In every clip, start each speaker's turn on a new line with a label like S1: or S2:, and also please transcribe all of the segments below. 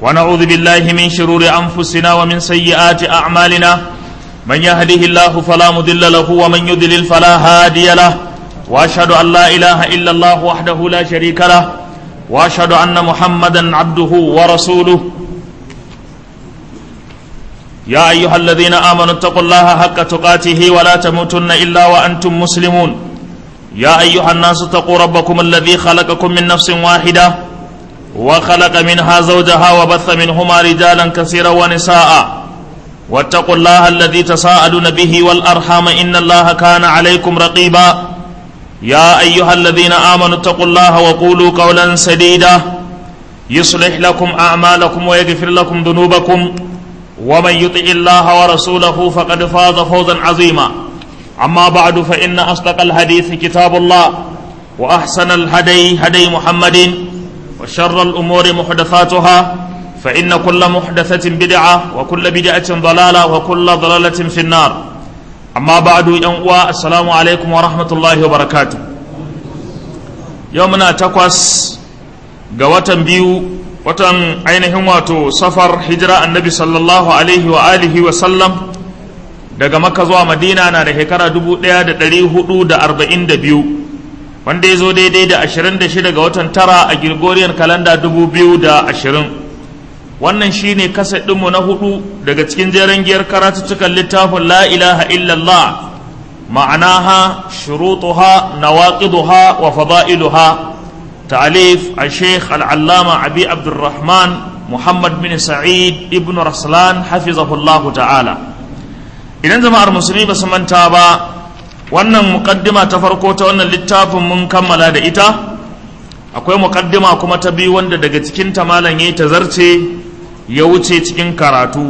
S1: ونعوذ بالله من شرور أنفسنا ومن سيئات أعمالنا من يهده الله فلا مضل له ومن يضلل فلا هادي له وأشهد أن لا إله إلا الله وحده لا شريك له وأشهد أن محمدا عبده ورسوله يا أيها الذين آمنوا اتقوا الله حق تقاته ولا تموتن إلا وأنتم مسلمون يا أيها الناس اتقوا ربكم الذي خلقكم من نفس واحدة وخلق منها زوجها وبث منهما رجالا كثيرا ونساء واتقوا الله الذي تساءلون به والأرحام إن الله كان عليكم رقيبا يا أيها الذين آمنوا اتقوا الله وقولوا قولا سديدا يصلح لكم أعمالكم ويغفر لكم ذنوبكم ومن يطع الله ورسوله فقد فاز فوزا عظيما أما بعد فإن أصدق الحديث كتاب الله وأحسن الهدي هدي محمد وشر الأمور محدثاتها فإن كل محدثة بدعة وكل بدعة ضلالة وكل ضلالة في النار أما بعد ينقوى السلام عليكم ورحمة الله وبركاته يومنا تقوس قوة بيو watan ainihin wato safar hijira annabi sallallahu alaihi wa alihi wa sallam daga maka zuwa madina na da shekara 1442 wanda ya zo daidai da 26 ga watan tara a gregorian kalanda 2020 wannan shine kasa ɗinmu na hudu daga cikin jeren giyar karatuttukan littafin la ilaha illallah ma'anaha shurutuha nawaqiduha wa fada'iluha ta'alif al-sheikh al-allama abi abdurrahman muhammad bin sa'id ibn raslan hafizahullahu ta'ala idan jama'ar musulmi ba su manta ba wannan mukaddima ta farko ta wannan littafin mun kammala da ita akwai mukaddima kuma ta biyu wanda daga cikin ta malam yayi tazarce ya wuce cikin karatu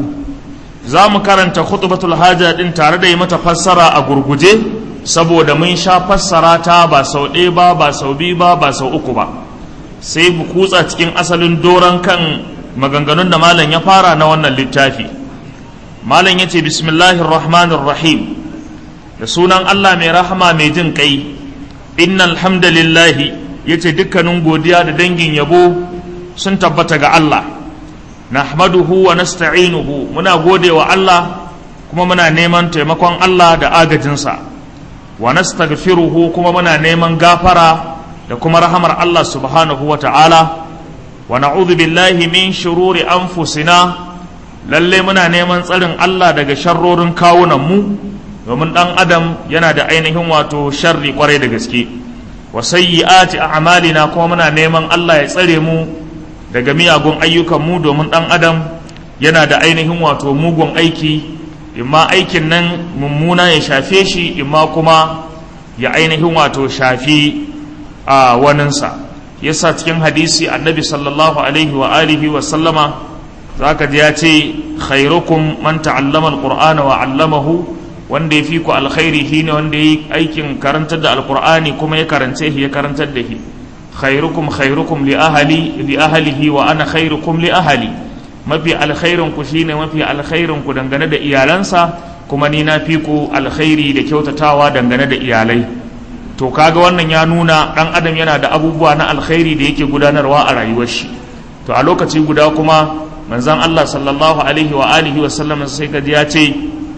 S1: za mu karanta khutbatul haja din tare da yi mata fassara a gurguje saboda mun sha fassara ta ba sau ɗaya ba ba sau biyu ba ba sau uku ba sai mu kutsa cikin asalin doron kan maganganun da malam ya fara na wannan littafi malam ya ce bismillahir rahmanir rahim da sunan Allah mai rahama mai jin kai innal hamdalillahi yace dukkanin godiya da dangin yabo sun tabbata ga Allah nahmaduhu wa nasta'inuhu muna gode wa Allah kuma muna neman taimakon Allah da agajinsa wa nastaghfiruhu kuma muna neman gafara da kuma rahamar Allah subhanahu wa ta'ala wa na'udhu billahi min shururi anfusina lalle muna neman tsarin Allah daga sharrorin kawunan mu domin dan adam yana da ainihin wato sharri kwarai da gaske wa sayyi'ati a'malina kuma muna neman Allah ya tsare mu daga miyagun ayyukan mu domin dan adam yana da ainihin wato mugun aiki imma aikin nan mummuna ya shafe shi imma kuma ya ainihin wato shafi a waninsa yasa cikin hadisi annabi sallallahu alaihi wa alihi wa sallama zaka ji ya ce khairukum man ta'allama alqur'ana wa 'allamahu wanda ya fi ku alkhairi shine wanda yi aikin karantar da alqur'ani kuma ya karance shi ya karantar da shi khairukum khairukum li ahli li ahlihi wa ana khairukum li ahli mafi alkhairin ku shine mafi alkhairin ku dangane da iyalansa kuma ni na fi ku alkhairi da kyautatawa dangane da iyalai to kaga wannan ya nuna dan adam yana da abubuwa na alkhairi da yake gudanarwa a rayuwar shi to a lokaci guda kuma manzon Allah sallallahu alaihi wa alihi wa sallam sai kaji ya ce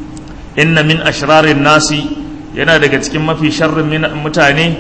S1: inna min ashrarin nasi yana daga cikin mafi sharrin mutane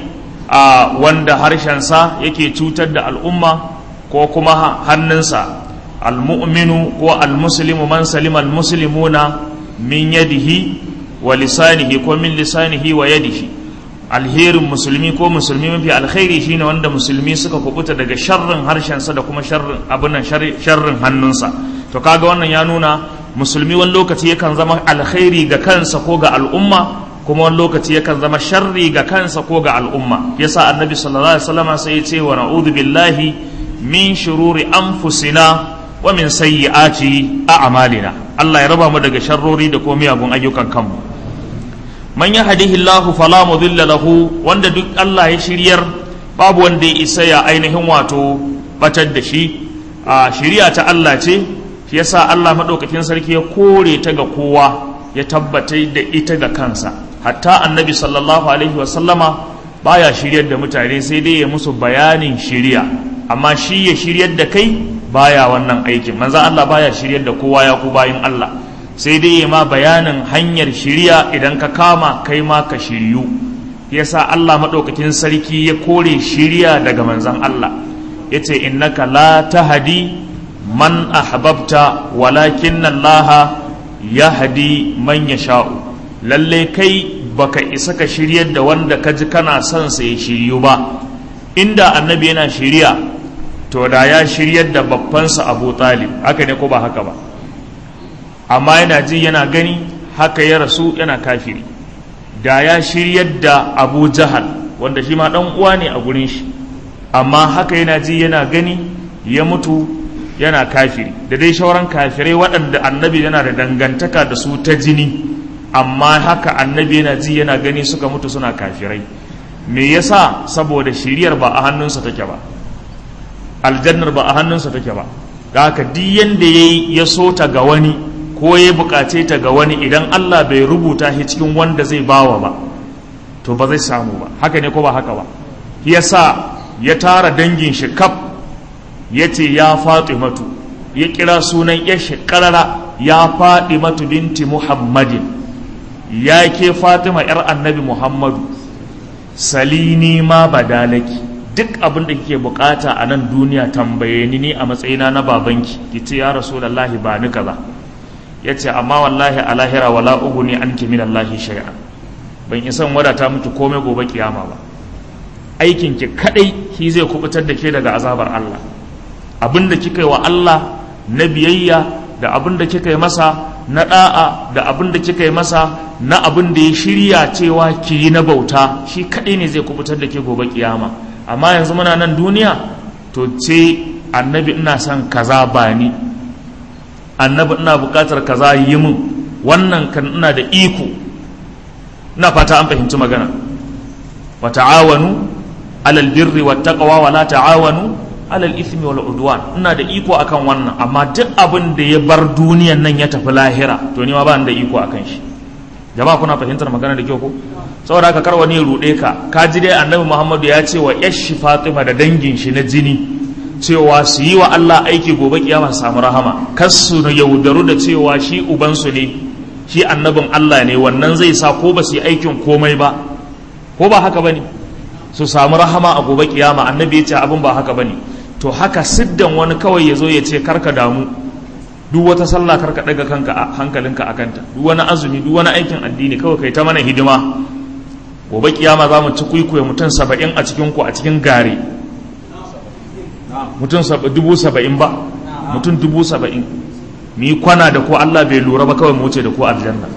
S1: a wanda harshensa yake cutar da al'umma ko kuma hannunsa almu'minu ko almuslimu man salima almuslimuna min yadihi wa lisanihi ko min lisanihi wa yadihi alherin musulmi ko musulmi mafi alkhairi shine wanda musulmi suka kubuta daga sharrin harshensa da kuma sharrin abunan sharrin hannunsa to kaga wannan ya nuna musulmi wani lokaci yakan zama alkhairi ga kansa ko ga al'umma kuma wani lokaci yakan zama sharri ga kansa ko ga al'umma yasa annabi sallallahu alaihi wasallam sai ya ce wa na'udhu billahi min shururi anfusina wa min sayyiati a'malina Allah ya raba mu daga sharrori da kuma miyagun ayyukan kanmu man yahdihillahu fala mudilla lahu wanda duk Allah ya shiryar babu wanda ya isa ya ainihin wato batar da shi a shiriya ta Allah ce shi yasa Allah madaukakin sarki ya kore ta ga kowa ya tabbatar da ita ga kansa hatta annabi sallallahu alaihi wasallama baya shiryar da mutane sai dai ya musu bayanin shiriya amma shi ya shiryar da kai baya wannan aikin manzan Allah baya shiryar da kowa ya ku bayin Allah sai dai ya ma bayanin hanyar shirya idan ka kama kai ma ka shiryu yasa Allah maɗaukakin sarki ya kore shirya daga manzan Allah ya ce innaka la tahdi man ahbabta walakin Allah yahdi man yasha'u lalle kai baka isa ka shiryar da wanda ka ji kana son sa ya shiryu ba inda annabi yana shirya to da ya shiryar da babbansa abu talib haka ne ko ba haka ba amma yana ji yana gani haka ya rasu yana kafiri da ya shiryar da abu jahal wanda shi ma dan uwa ne a gurin shi amma haka yana ji yana gani ya mutu yana kafiri da dai shauran kafirai waɗanda annabi yana da dangantaka da su ta jini amma haka annabi yana ji yana gani suka mutu suna kafirai me yasa saboda shiriyar ba a hannunsa take ba aljannar ba a hannunsa take ba da haka duk yanda yayi ya so ta ga wani ko ya bukace ta ga wani idan Allah bai rubuta shi cikin wanda zai bawa ba to ba zai samu ba haka ne ko ba haka ba yasa ya tara dangin shi kaf ya ce ya fatimatu ya kira sunan ya shi karara ya fatimatu binti muhammadin ya ke fatima yar annabi muhammadu salini ma badalaki duk abin da kike bukata a nan duniya tambaye ni ne a matsayina na babanki ki ce ya rasulullahi ba ni kaza ya ce amma wallahi a lahira wala ugu ne an min Allahi shay'an ban isa wadata miki komai gobe kiyama ba aikin ki kadai shi zai kubutar da ke daga azabar Allah abin da kika yi wa Allah na biyayya da abin da kika yi masa na da'a da abin da kika yi masa na abin da ya shirya cewa ki yi na bauta shi kadai ne zai kubutar da ke gobe kiyama amma yanzu muna nan duniya to ce annabi ina son kaza ba ni annabi ina bukatar kaza yi min wannan kan ina da iko ina fata an fahimci magana wa ta'awanu alal birri wat taqwa wa la ta'awanu alal ithmi wal udwan ina da iko akan wannan amma duk abin da ya bar duniyan nan ya tafi lahira to ni ma ba da iko akan shi jama'a kuna fahimtar magana da kyau ko saboda haka kar wani ya rude ka ka ji dai annabi Muhammadu ya ce wa yashi Fatima da dangin shi na jini cewa su yi wa Allah aiki gobe kiyama su samu rahama kar su yaudaru da cewa shi ubansu ne shi annabin Allah ne wannan zai sa ko ba su yi aikin komai ba ko ba haka bane su samu rahama a gobe kiyama annabi ya ce abin ba haka bane to haka siddan wani kawai ya zo ya ce karka damu duk wata sallah karka daga kanka a hankalinka a kanta duk wani azumi duk wani aikin addini kawai kai ta mana hidima gobe kiyama za mu ci kwaikwayo mutum saba'in a cikin ku a cikin gare mutum dubu saba'in ba mutum dubu saba'in mu yi kwana da ko Allah bai lura ba kawai mu wuce da ko aljanna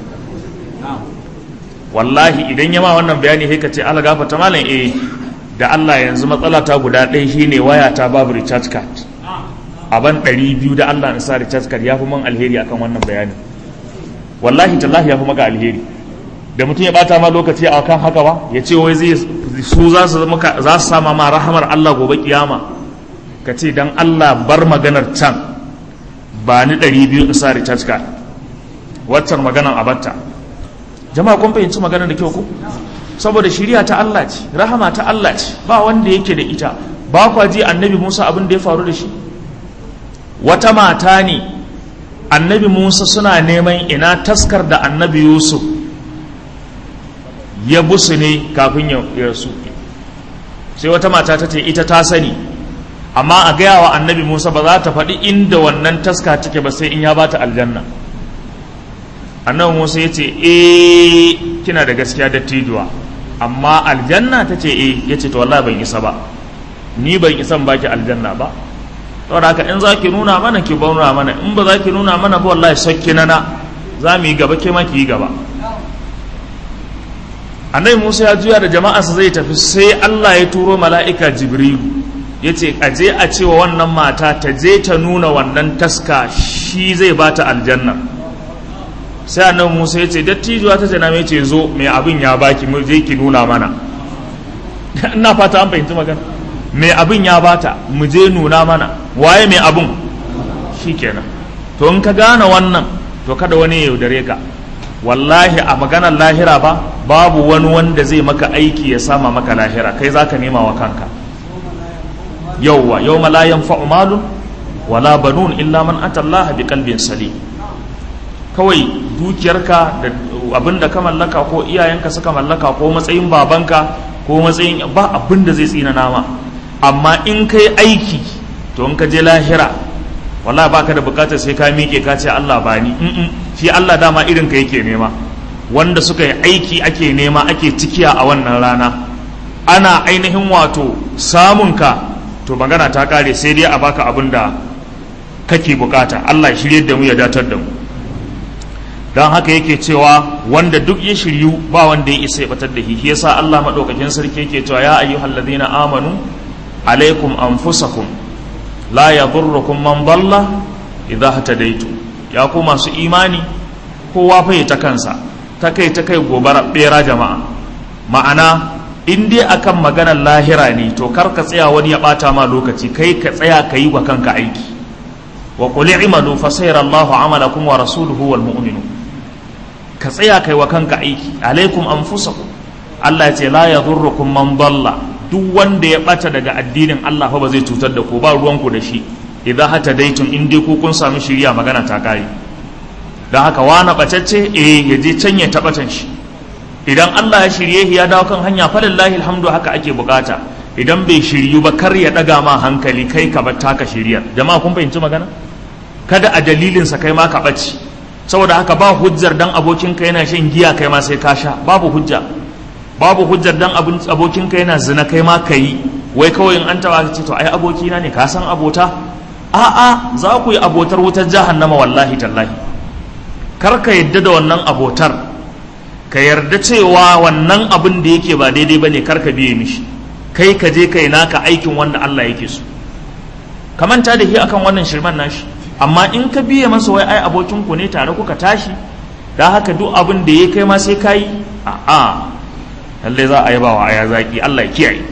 S1: wallahi idan ya ma wannan bayani sai ka ce Allah gafarta malam eh da Allah yanzu matsala ta guda ɗaya shine waya ta babu recharge card a ban ɗari biyu da Allah in sa recharge card ya fi man alheri akan wannan bayani wallahi tallahi ya fi maka alheri da mutum ya bata ma lokaci a kan haka ba ya ce wai zai su za su za su sama ma rahamar Allah gobe kiyama ka ce dan Allah bar maganar can ba ni ɗari biyu in sa recharge card waccan maganar a batta jama'a kun fahimci maganar da kyau ku saboda shiriya ta Allah ce rahama ta Allah ce ba wanda yake da ita ba kwa ji annabi Musa abin da ya faru da shi wata mata ne annabi Musa suna neman ina taskar da annabi Yusuf ya busu ne kafin ya rasu sai wata mata ta ce ita ta sani amma a gaya wa annabi Musa ba za ta faɗi inda wannan taska take ba sai in ya bata aljanna annabi Musa ya ce eh kina da gaskiya dattijuwa amma aljanna ta ce eh ya ce to wallahi ban isa ba ni ban isa baki aljanna ba saboda haka in za ki nuna mana ki nuna mana in ba za ki nuna mana ba wallahi sakki nana za mu yi gaba ke ma ki yi gaba annabi Musa ya juya da jama'arsa zai tafi sai Allah ya turo mala'ika Jibrilu ya ce a je a cewa wannan mata ta je ta nuna wannan taska shi zai bata aljanna sai annabi Musa ya ce dattijuwa ta jana mai ce zo mai abin ya baki mu je ki nuna mana ina fata an fahimci magana mai abin ya bata mu je nuna mana waye mai abin shikenan to in ka gane wannan to kada wani ya yaudare ka wallahi a maganar lahira ba babu wani wanda zai maka aiki ya sama maka lahira kai zaka nema wa kanka yauwa yau la yanfa'u malun wala banun illa man atallaha biqalbin salim kawai dukiyarka da abin da ka mallaka ko iyayenka suka mallaka ko matsayin babanka ko matsayin ba abin da zai tsina nama amma in kai aiki to in ka je lahira wallahi baka da bukatar sai ka miƙe ka ce Allah ba ni shi Allah dama irin ka yake nema wanda suka yi aiki ake nema ake cikiya a wannan rana ana ainihin wato samun ka to magana ta kare sai dai a baka abin da kake bukata Allah ya shirye da mu ya datar da mu don haka yake cewa wanda duk ya shiryu ba wanda ya isa ya batar da shi yasa Allah madaukakin sarki yake cewa ya ayyuhal ladina amanu alaikum anfusakum la yadurrukum man dalla idha hatadaitu ya ku masu imani kowa fa ta kansa ta kai ta kai gobara bera jama'a ma'ana in dai akan maganar lahira ne to kar ka tsaya wani ya bata ma lokaci kai ka tsaya ka yi wa kanka aiki wa qul i'malu fa sayarallahu amalakum wa rasuluhu wal mu'minun ka tsaya kai wa kanka aiki alaikum anfusakum Allah ya ce la yadurrukum man dalla duk wanda ya bata daga addinin Allah fa ba zai cutar da ku ba ruwanku da shi idan hata daitun in dai ku kun sami shiriya magana ta kare dan haka wani bacacce eh ya je can ya tabatan shi idan Allah ya shirye ya dawo kan hanya falillahi alhamdu haka ake bukata idan bai shiryu ba kar ya daga ma hankali kai ka bar taka shirya jama'a kun fahimci magana kada a dalilinsa kai ma ka ɓace saboda haka ba hujjar dan abokinka yana shan giya kai ma sai ka sha babu hujja babu hujjar dan abokinka yana zina kai ma ka yi wai kawai in an taba ka ce to ai abokina ne ka san abota a'a za ku yi abotar wutar jahannama wallahi tallahi kar ka yadda da wannan abotar ka yarda cewa wannan abin da yake ba daidai bane kar ka biye mishi kai ka je kai naka aikin wanda Allah yake so ka manta da shi akan wannan shirman nashi amma in ka biye masa wai ai abokinku ne tare kuka tashi da haka duk abin da ya kai ma sai ka yi a a lallai za a yaba wa aya zaki Allah ya kiyaye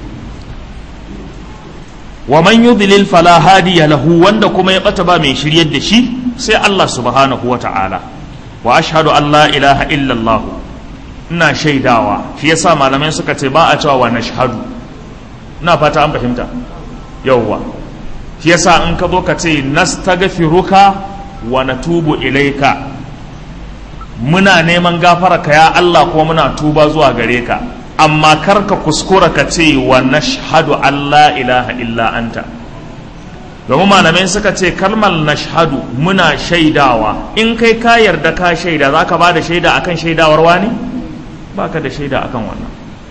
S1: wa man yudlil fala hadiya lahu wanda kuma ya bata ba mai shiryar da shi sai Allah subhanahu wa ta'ala wa ashhadu an la ilaha illallah ina shaidawa shi yasa malamai suka ce ba a cewa wa nashhadu ina fata an fahimta yawwa shi yasa in ka zo ka ce nastaghfiruka wa natubu ilaika muna neman gafara ka ya Allah ko muna tuba zuwa gare ka amma kar ka kuskura ka ce wa nashhadu Allah ilaha illa anta domin malamai suka ce kalmar nashhadu muna shaidawa in kai ka yarda ka shaida za ka ba da shaida akan shaidawar wani ba ka da shaida akan wannan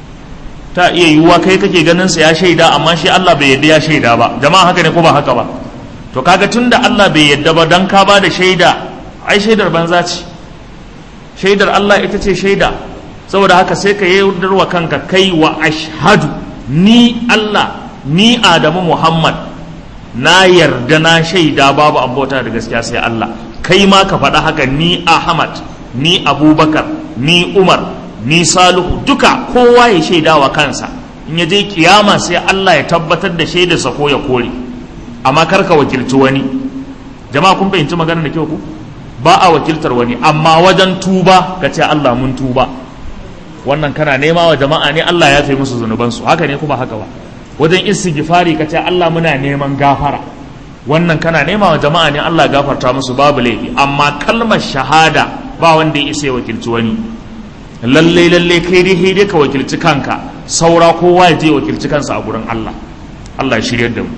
S1: ta iya yiwuwa kai kake ganin sa ya shaida amma shi Allah bai yadda ya shaida ba jama'a haka ne ko ba haka ba to kaga tunda Allah bai yadda ba dan ka ba da shaida ai shaidar banza ce shaidar Allah ita ce shaida saboda haka sai ka yaudarwa kanka kai wa ashhadu ni Allah ni Adamu Muhammad na yarda na shaida babu abota da gaskiya sai Allah kai ma ka faɗa haka ni Ahmad ni Abubakar ni Umar ni Salihu duka kowa ya shaida wa kansa in ya je kiyama sai Allah ya tabbatar da shaidarsa ko ya kore amma kar ka wakilci wani jama'a kun fahimci magana da kyau ku ba a wakiltar wani amma wajen tuba ka ce Allah mun tuba wannan kana nema wa jama'a ne Allah ya fi musu zunubansu haka ne kuma haka ba wajen istighfari ka ce Allah muna neman gafara wannan kana nema wa jama'a ne Allah gafarta musu babu laifi amma kalmar shahada ba wanda ya isa ya wakilci wani lalle lalle kai dai dai ka wakilci kanka saura kowa ya je wakilci kansa a gurin Allah Allah ya shiryar da mu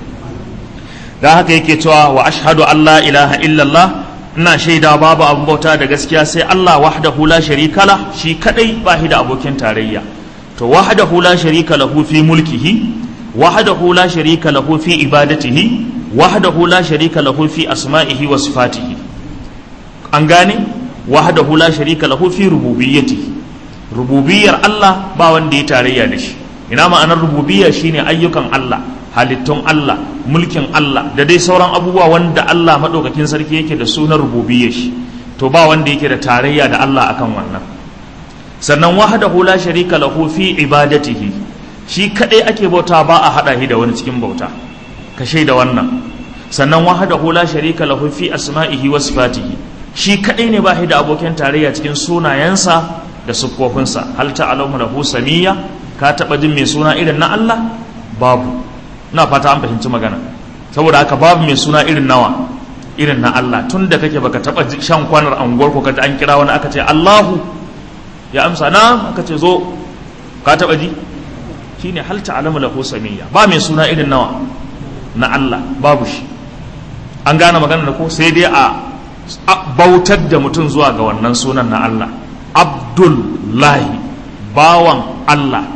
S1: da haka yake cewa wa ashhadu an la ilaha illallah ina shaida babu abin bauta da gaskiya sai Allah wahdahu la sharika la shi kadai ba shi da abokin tarayya to wahdahu la sharika lahu fi mulkihi wahdahu la sharika lahu fi ibadatihi wahdahu la sharika lahu fi asma'ihi wa sifatihi an gane wahdahu la sharika lahu fi rububiyyatihi rububiyar Allah ba wanda ya tarayya da shi ina ma'anar rububiyya shine ayyukan Allah halittun Allah mulkin Allah da dai sauran abubuwa wanda Allah maɗaukakin sarki yake da sunan rububiyyar shi to ba wanda yake da tarayya da Allah akan wannan sannan wahdahu la sharika lahu fi ibadatihi shi kadai ake bauta ba a hada shi da wani cikin bauta ka shaida wannan sannan wahdahu la sharika lahu fi asma'ihi wa sifatihi shi kadai ne ba shi da abokin tarayya cikin sunayensa da siffofinsa hal ta'lamu lahu samiyya ka taba jin mai suna irin na Allah babu na fata an fahimci magana saboda haka babu mai suna irin nawa irin na Allah tun da kake baka taba shan kwanar anguwar ko kaji an kira wani aka ce Allahu ya amsa na aka ce zo ka taba ji shine hal ta'lamu lahu samiyya ba mai suna irin nawa na Allah babu shi an gane magana da ko sai dai a bautar da mutum zuwa ga wannan sunan na Allah Abdullahi bawan Allah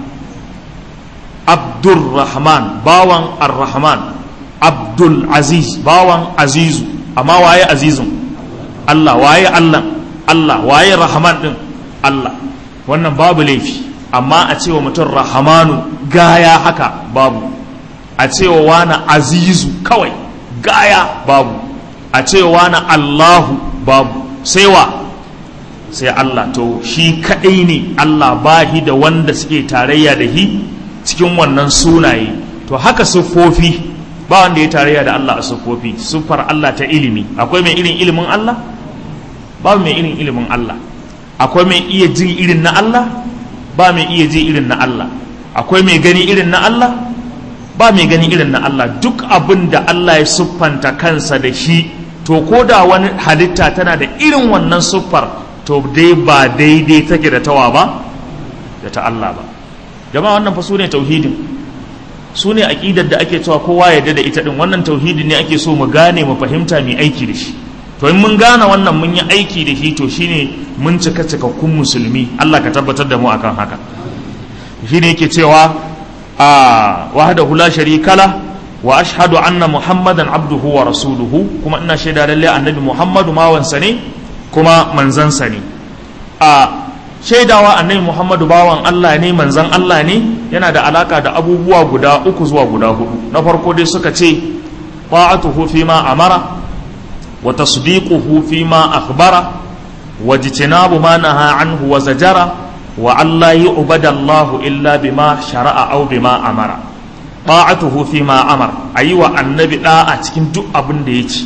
S1: Abdurrahman bawan Ar-Rahman Abdul Aziz bawan Azizu amma waye Azizun Allah waye Allah Allah waye Rahman din Allah wannan babu laifi amma a cewa mutum Rahmanu gaya haka babu a cewa wani Azizu kawai gaya babu a cewa wani Allahu babu sai wa sai Allah to shi kaɗai ne Allah bahi da wanda suke tarayya da shi cikin wannan sunaye to haka siffofi ba wanda ya tarayya da Allah a siffofi siffar Allah ta ilimi akwai mai irin ilimin Allah ba mai irin ilimin Allah akwai mai iya ji irin na Allah ba mai iya ji irin na Allah akwai mai gani irin na Allah ba mai gani irin na Allah duk abin da Allah ya siffanta kansa da shi to ko da wani halitta tana da irin wannan siffar to dai ba daidai take da tawa ba da ta Allah ba jama'a wannan fa sune tauhidin sune aqidar da ake cewa kowa ya da ita din wannan tauhidin ne ake so mu gane mu fahimta mu aiki da shi to in mun gane wannan mun yi aiki da shi to shine mun cika cikakkun musulmi Allah ka tabbatar da mu akan haka shine yake cewa a wahdahu la sharika la wa ashhadu anna muhammadan abduhu wa rasuluhu kuma ina shaida lalle annabi muhammadu mawansa ne kuma manzansa ne a shaidawa annabi muhammadu bawan allah ne manzan allah ne yana da alaka da abubuwa guda uku zuwa guda hudu na farko dai suka ce ta'atuhu fi ma amara wa tasdiquhu fi ma akhbara wa jitinabu ma naha anhu wa zajara wa alla yu'bada allahu illa bima shara'a aw bima amara ta'atuhu fi ma amar ayi wa annabi da'a cikin duk abin da ya ce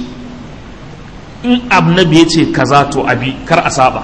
S1: in annabi ya ce kaza to abi kar a saba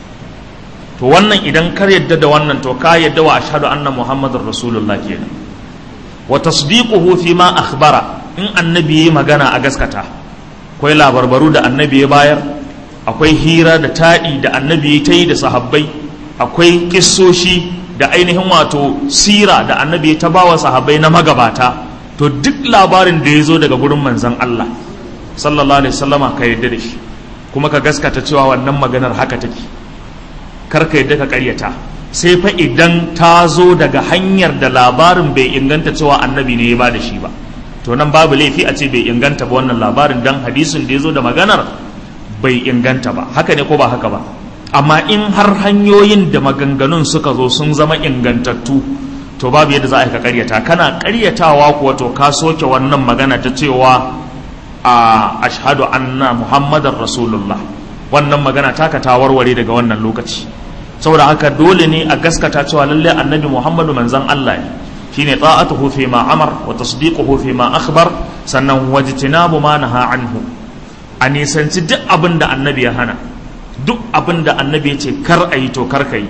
S1: to wannan idan kar yadda da wannan to ka yadda wa ashhadu anna muhammadar rasulullah kenan wa tasdiquhu fi ma akhbara in annabi yayi magana a gaskata akwai labarbaru da annabi ya bayar akwai hira da taɗi da annabi ya ta yi da sahabbai akwai kissoshi da ainihin wato sira da annabi ta ba wa sahabbai na magabata to duk labarin da ya zo daga gurin manzan Allah sallallahu alaihi wasallama ka yarda da shi kuma ka gaskata cewa wannan maganar haka take kar ka yarda ka karyata sai fa idan ta zo daga hanyar da labarin bai inganta cewa annabi ne ya ba da shi ba to nan babu laifi a ce bai inganta ba wannan labarin dan hadisin da ya zo da maganar bai inganta ba haka ne ko ba haka ba amma in har hanyoyin da maganganun suka zo sun zama ingantattu to babu yadda za a yi ka karyata kana karyatawa kuwa to ka soke wannan magana ta cewa a ashhadu anna muhammadar rasulullah wannan magana taka ta warware daga wannan lokaci saboda haka dole ne a gaskata cewa lalle annabi muhammadu manzan allah ne shine ta'atuhu fi ma amar wa tasdiquhu fi ma akhbar sannan wajtinabu ma naha anhu a nisanci duk abin da annabi ya hana duk abin da annabi ya ce kar a yi to kar ka yi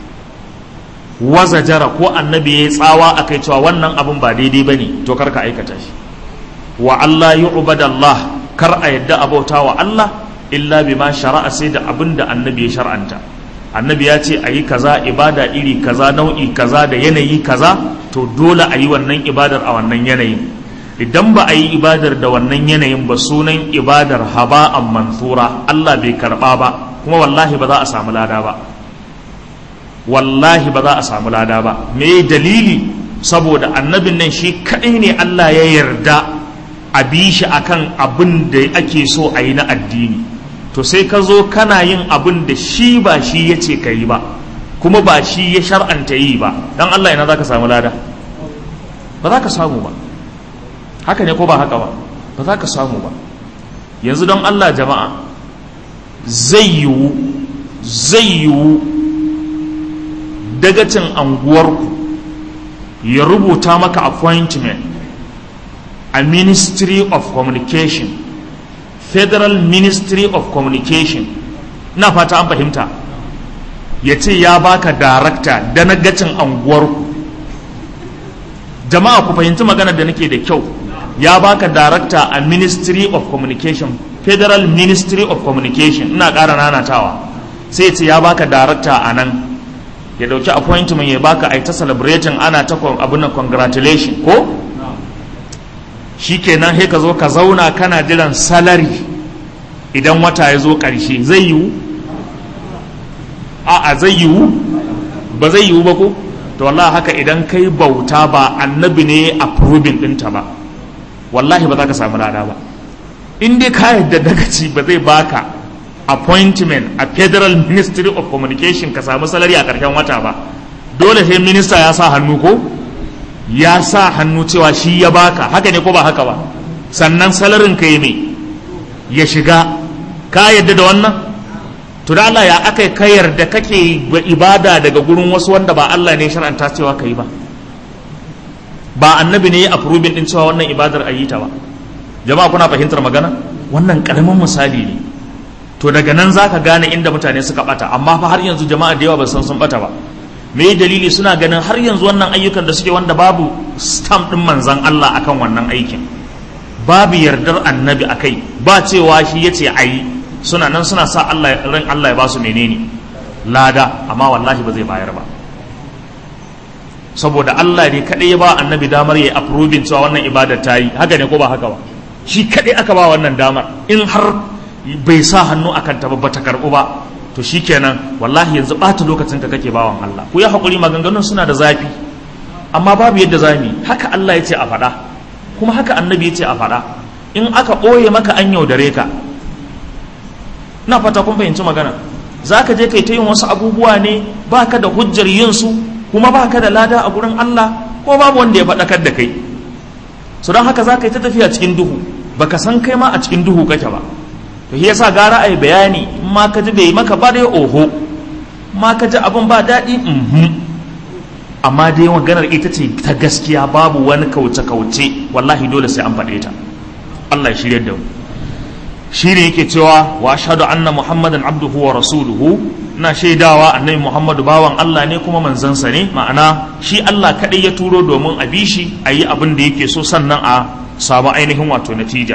S1: waza jara ko annabi ya yi tsawa a kai cewa wannan abin ba daidai ba ne to kar ka aikata shi wa Allah yi Allah kar a yadda abauta wa Allah illa bi ma shara'a sai da abin da annabi ya shar'anta annabi ya ce a yi kaza ibada iri kaza nau'i kaza da yanayi kaza to dole a yi wannan ibadar a wannan yanayin idan ba a yi ibadar da wannan yanayin ba sunan ibadar haba'an mansura Allah bai karba ba kuma wallahi ba za a samu lada ba wallahi ba za a samu lada ba me dalili saboda annabin nan shi kadai ne Allah ya yarda a bi shi akan abin da ake so a yi na addini to sai ka zo kana yin abin da shi ba shi ya ce ka yi ba kuma ba shi ya shar'anta yi ba dan Allah ina za ka samu lada ba za ka samu ba haka ne ko ba haka ba ba za ka samu ba yanzu don Allah jama'a zai yiwu zai yiwu dagacin anguwarku ya rubuta maka appointment a ministry of communication federal ministry of communication na fata an fahimta ya ce ya baka darakta da nagacin anguwarku jama'a ku fahimci magana da nake da kyau ya baka darakta a ministry of communication federal ministry of communication ina ƙara nanatawa sai ce ya baka darakta a nan ya dauki appointment ya baka a ta celebrating ana ta abin congratulation ko shikenan sai ka zo ka zauna kana jiran salary idan wata ya zo ƙarshe zai yiwu a a zai yiwu ba zai yiwu ba ko to wallahi haka idan kai bauta ba annabi ne approving ɗinta ba wallahi ba za ka samu lada ba in dai ka yadda dagaci ba zai baka appointment a federal ministry of communication ka samu salari a ƙarshen wata ba dole sai minista ya sa hannu ko ya sa hannu cewa shi ya baka haka ne ko ba haka ba sannan salarin ka yi mai ya shiga ka yadda da wannan to da Allah ya aka ka yarda kake ibada daga gurin wasu wanda ba Allah ne shar'anta cewa ka yi ba ba annabi ne ya approving din cewa wannan ibadar a yi ta ba jama'a kuna fahimtar magana wannan karamin misali ne to daga nan zaka gane inda mutane suka bata amma fa har yanzu jama'a da yawa ba san sun bata ba me dalili suna ganin har yanzu wannan ayyukan da suke wanda babu stamp din manzon Allah akan wannan aikin babu yardar annabi akai ba cewa shi yace ayi suna nan suna sa Allah ran Allah ya ba su menene lada amma wallahi ba zai bayar ba saboda Allah ne kadai ya ba annabi damar ya approving cewa wannan ibada ta yi haka ne ko ba haka ba shi kadai aka ba wannan damar in har bai sa hannu akan ta ba ta karbu ba to shikenan wallahi yanzu bata lokacin ka kake bawan Allah ku ya hakuri maganganun suna da zafi amma babu yadda zamu haka Allah ya ce a faɗa kuma haka annabi ya ce a faɗa in aka ɓoye maka an yaudare ka na fata kun fahimci magana za ka je kai ta yin wasu abubuwa ne ba ka da hujjar yin su kuma ba ka da lada a gurin Allah ko babu wanda ya faɗakar da kai su don haka za ka yi ta tafiya cikin duhu baka san kai ma a cikin duhu kake ba to shi yasa gara ai bayani in ma ka ji bai maka ba dai oho ma ka ji abin ba daɗi amma dai maganar ita ce ta gaskiya babu wani kauce-kauce wallahi dole sai an faɗe ta Allah ya shirya da mu shi ne yake cewa wa ashhadu anna muhammadan abduhu wa rasuluhu ina shaidawa annabi muhammadu bawan Allah ne kuma manzansa ne ma'ana shi Allah kaɗai ya turo domin a bi shi a yi abin da yake so sannan a samu ainihin wato natija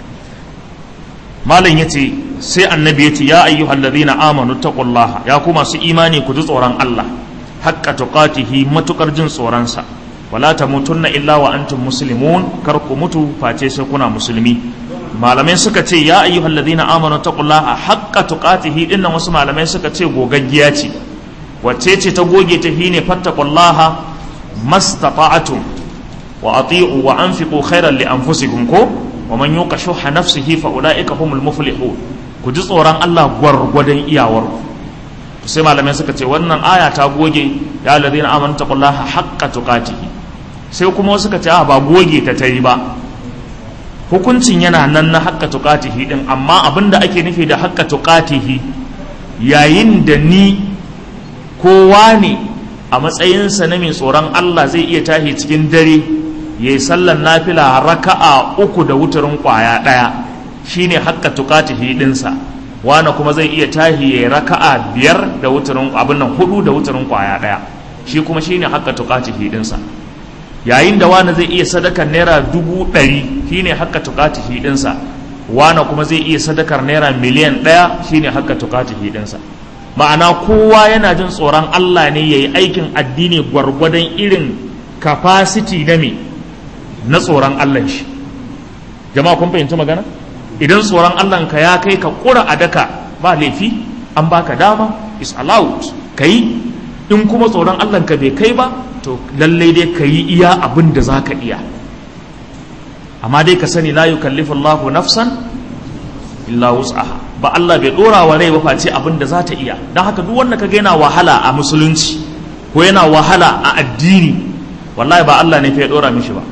S1: malam ya ce sai annabi ya ce ya ayyuhal ladina amanu taqullaha ya ku masu imani ku ji tsoron Allah haqqa tuqatihi matukar jin tsoronsa wala tamutunna illa wa antum muslimun kar ku mutu face sai kuna musulmi malamai suka ce ya ayyuhal ladina amanu taqullaha haqqa tuqatihi dinnan wasu malamai suka ce gogaggiya ce wacce ce ta goge ta hine fattaqullaha mastata'tum wa ati'u wa anfiqu khairan li anfusikum ko wa man yuqa shuhha nafsihi fa ulaika humul muflihun ku ji tsoron Allah gwargwadon iyawar sai malamai suka ce wannan aya ta goge ya ladina amanu taqullaha haqqa tuqatihi sai kuma suka ce ba goge ta tayi ba hukuncin yana nan na haƙƙa tuƙatihi ɗin amma abin da ake nufi da haƙƙa tuƙatihi yayin da ni kowa ne a matsayinsa na mai tsoron Allah zai iya tashi cikin dare ya yi sallan nafila raka'a uku da wuturin ƙwaya ɗaya shine haƙƙa tuƙatihi ɗinsa wani kuma zai iya tashi ya yi raka'a biyar da wuturin abin nan hudu da wuturin ƙwaya ɗaya shi kuma shine haƙƙa tuƙatihi ɗinsa yayin da wani zai iya sadakar naira dubu ɗari shine haka tukati hidinsa wani kuma zai iya sadakar naira miliyan ɗaya shine haka tukati hidinsa ma'ana kowa yana jin tsoron Allah ne ya yi aikin addini gwargwadon irin capacity na me na tsoron Allah shi jama'a kun fahimci magana idan tsoron Allah ka ya kai ka kura a daka ba laifi an baka dama is allowed ka yi in kuma tsoron Allah ka bai kai ba to lallai dai ka yi iya abin da za ka iya amma dai ka sani la yukallifu Allahu nafsan illa wus'aha ba Allah bai dora wa rai ba face abin da za ta iya don haka duk wanda kaga yana wahala a musulunci ko yana wahala a addini wallahi ba Allah ne fa ya dora mishi ba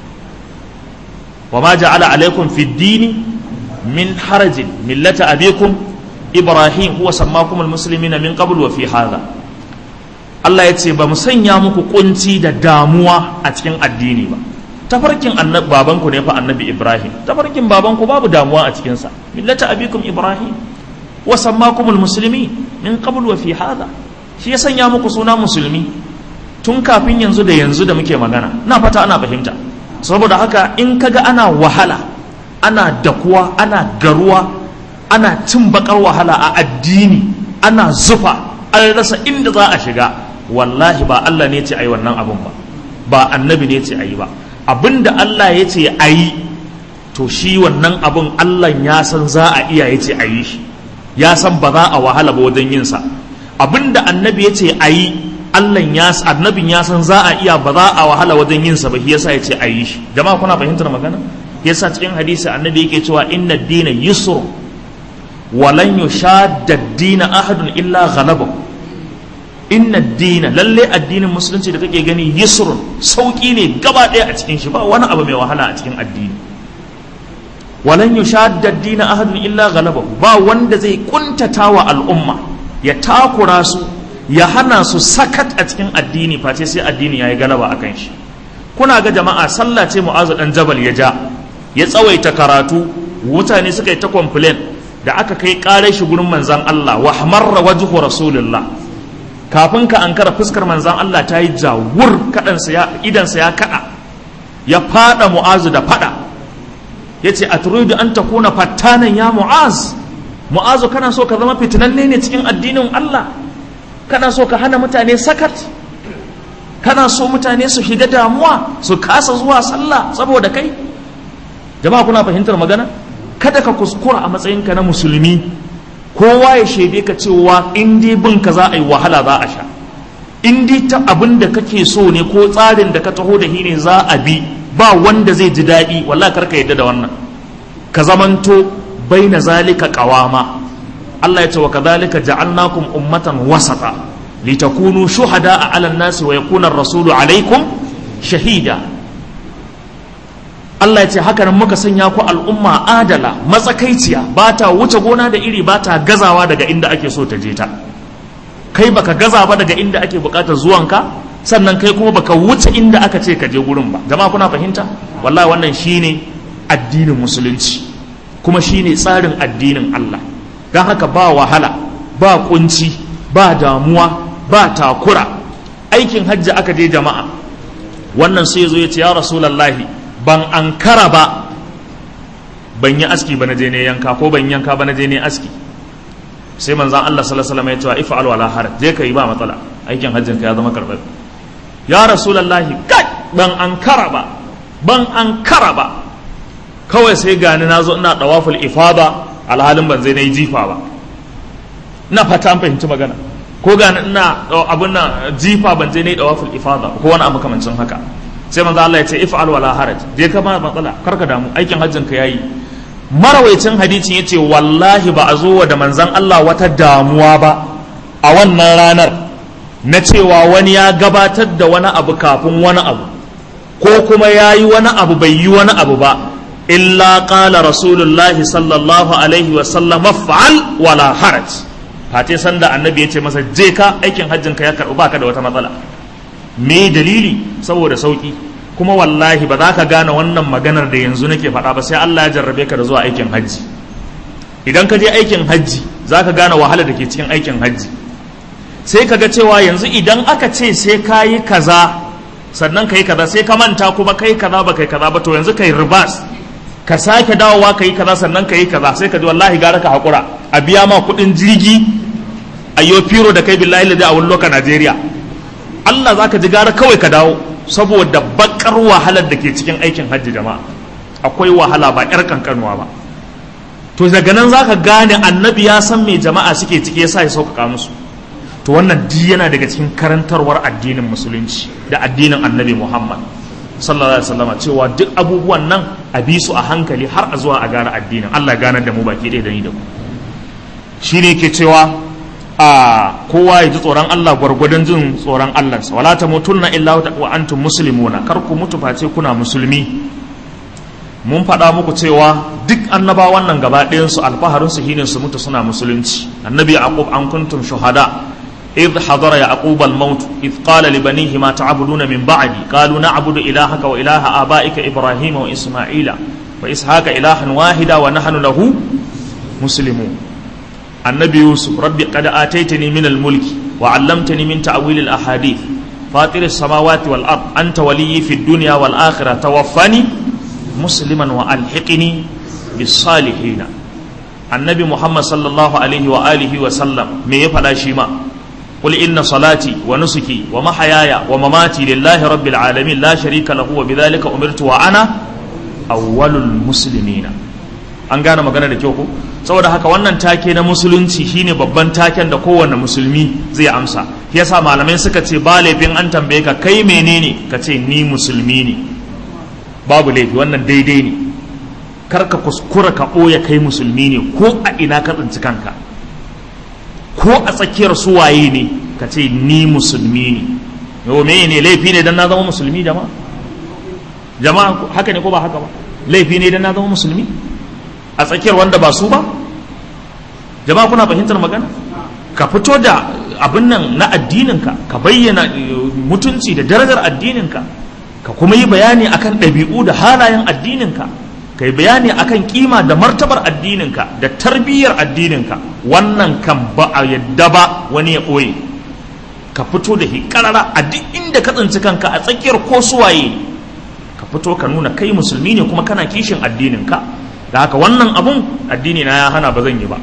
S1: wa ma ja'ala alaikum fi dini min harajin millata abikum ibrahim huwa sammakum almuslimina min qabl wa fi hadha Allah ya ce ba mu sanya muku kunci da damuwa a cikin addini ba tafarkin babanku ne fa annabi ibrahim tafarkin babanku babu damuwa a cikinsa millata abikum ibrahim wa sammakumul muslimi min qabl wa fi hadha shi ya sanya muku suna musulmi tun kafin yanzu da yanzu da muke magana na fata ana fahimta saboda haka in kaga ana wahala ana dakuwa ana garuwa ana cin bakar wahala a addini ana zufa an rasa inda za a shiga wallahi ba Allah ne ce ayi wannan abun ba ba annabi ne ce ayi ba abinda Allah ya ce ayi to shi wannan abun Allah ya san za a iya ya ce ayi shi ya san ba za a wahala ba wajen yin sa abinda annabi ya ce ayi Allah ya annabin ya san za a iya ba za a wahala wajen yin sa ba shi yasa ya ce ayi shi jama'a kuna fahimtar magana yasa cikin hadisi annabi yake cewa inna dina yusr walan yushadda ad-dina ahadun illa ghalabahu inna dina lalle addinin musulunci da kake gani yusrun sauki ne gaba ɗaya a cikin shi ba wani abu mai wahala a cikin addini walan yushadda ad-dina ahadun illa ghalabahu ba wanda zai kuntata wa al'umma ya takura su ya hana su sakat a cikin addini face sai addini yayi galaba akan shi kuna ga jama'a sallah ce mu'azu dan jabal ya ja ya tsawaita karatu mutane suka yi ta complain da aka kai kare shi gurin manzan Allah wa hamarra wajhu rasulullah kafin ka ankara fuskar manzan Allah ta yi jawur kadansa ya idansa ya kada ya fada mu'azu da fada yace aturidu an takuna fattanan ya mu'az mu'azu kana so ka zama fitinanne ne cikin addinin Allah kana so ka hana mutane sakat kana so mutane su shiga damuwa su kasa zuwa sallah saboda kai jama'a kuna fahimtar magana kada ka kuskura a matsayinka na musulmi kowa ya shaide ka cewa in dai bin ka za a yi wahala za a sha in dai ta abin da kake so ne ko tsarin da ka taho da shi ne za a bi ba wanda zai ji daɗi wallahi karka yadda da wannan ka zamanto baina zalika qawama Allah ya ce wa kadhalika ja'alnakum ummatan wasata litakunu shuhada'a 'ala an-nasi wa yakuna ar-rasulu 'alaykum shahida Allah ya ce haka nan muka sanya ku al'umma adala matsakaiciya ba ta wuce gona da iri ba ta gazawa daga inda ake so ta je ta kai baka gaza ba daga inda ake bukatar zuwanka sannan kai kuma baka wuce inda aka ce ka je gurin ba jama'a kuna fahimta wallahi wannan shine addinin musulunci kuma shine tsarin addinin Allah don haka ba wahala ba kunci ba damuwa ba takura aikin hajji aka je jama'a wannan sai ya zo ya ce ya rasulallahi ban ankara ba ban yi aski ba na je ne yanka ko ban yanka ba na je ne aski sai manzan Allah sallallahu alaihi wasallam ya ce ifa'al wala haraj je ka yi ba matsala aikin hajjin ka ya zama karɓar ya rasulallahi kai ban ankara ba ban ankara ba kawai sai gani na zo ina dawaful ifada alhalin ban zai na yi jifa ba ina fata an fahimci magana ko gani ina abun nan jifa ban je na yi dawaful ifada ko wani abu kamancin haka sai manzo Allah ya ce if'al wala haraj je ka ba matsala karka damu aikin hajjin ka yayi marawaicin hadisin yace wallahi ba a zo wa da manzon Allah wata damuwa ba a wannan ranar na cewa wani ya gabatar da wani abu kafin wani abu ko kuma ya yi wani abu bai yi wani abu ba illa qala rasulullahi sallallahu alaihi wa sallam fa'al wala haraj fate sanda annabi ya ce masa je ka aikin hajjin ka ya karbu baka da wata matsala me dalili saboda sauki kuma wallahi ba za ka gane wannan maganar da yanzu nake faɗa ba sai Allah ya jarrabe ka da zuwa aikin hajji idan ka je aikin hajji za ka gane wahala da ke cikin aikin hajji sai ka ga cewa yanzu idan aka ce sai ka yi kaza sannan ka yi kaza sai ka manta kuma kai kaza ba kai kaza ba to yanzu ka yi ribas ka sake dawowa ka yi kaza sannan ka yi kaza sai ka ji wallahi gara ka haƙura a biya ma kuɗin jirgi a yi firo da kai billahi da a wani loka Najeriya Allah za ka ji gara kawai ka dawo saboda bakar wahalar da ke cikin aikin hajji jama'a akwai wahala ba 'yar kankanuwa ba to daga nan za ka gane annabi ya san me jama'a suke ciki ya sa ya sauƙaƙa musu to wannan di yana daga cikin karantarwar addinin musulunci da addinin annabi muhammad sallallahu alaihi wasallam cewa duk abubuwan nan a bi su a hankali har a zuwa a gane addinin allah ganar da mu baki ɗaya da ni da ku shine ke cewa a kowa ya ji tsoron Allah gwargwadon jin tsoron Allah wala ta mutunna illa wa antum muslimuna kar ku mutu face kuna musulmi mun faɗa muku cewa duk annabawan nan gaba ɗayan su alfaharin su shine su mutu suna musulunci annabi yaqub an kuntum shuhada إذ حضر يعقوب الموت إذ قال لبنيه ما تعبدون من بعدي قالوا نعبد إلهك وإله آبائك إبراهيم وإسماعيل وإسحاق إلها واحدا ونحن له مسلمون النبي يوسف ربي قد آتيتني من الملك وعلمتني من تأويل الأحاديث fatiris samawati wal ard anta waliyyi fid dunya wal akhirah tawaffani musliman wa alhiqni bis salihin annabi muhammad sallallahu alaihi wa alihi wa sallam me ya faɗa shi ma قل إن صلاتي ونسكي ومحياي ومماتي لله رب العالمين لا شريك له وبذلك أمرت وأنا أول المسلمين an gane magana da kyau ko saboda haka wannan take na musulunci shine babban taken da kowanne musulmi zai amsa shi yasa malamai suka ce ba laifin an tambaye ka kai menene ka ce ni musulmi ne babu laifi wannan daidai ne kar ka kuskura ka ɓoye kai musulmi ne ko a ina ka tsinci kanka ko a tsakiyar suwaye ne ka ce ni musulmi ne yau me ne laifi ne dan na zama musulmi jama'a jama'a haka ne ko ba haka ba laifi ne dan na zama musulmi a tsakiyar wanda ba su ba jama'a kuna fahimtar magana ka fito da abin nan na addininka ka bayyana mutunci da darajar addininka ka kuma yi bayani akan ɗabi'u da halayen addininka ka yi bayani akan kima da martabar addininka da tarbiyyar addininka wannan kan ba a yadda ba wani ya ɓoye ka fito da shi ƙarara a duk inda ka tsinci kanka a tsakiyar ko suwaye ka fito ka nuna kai musulmi ne kuma kana kishin addininka da haka wannan abun addini na ya hana ba zan yi ba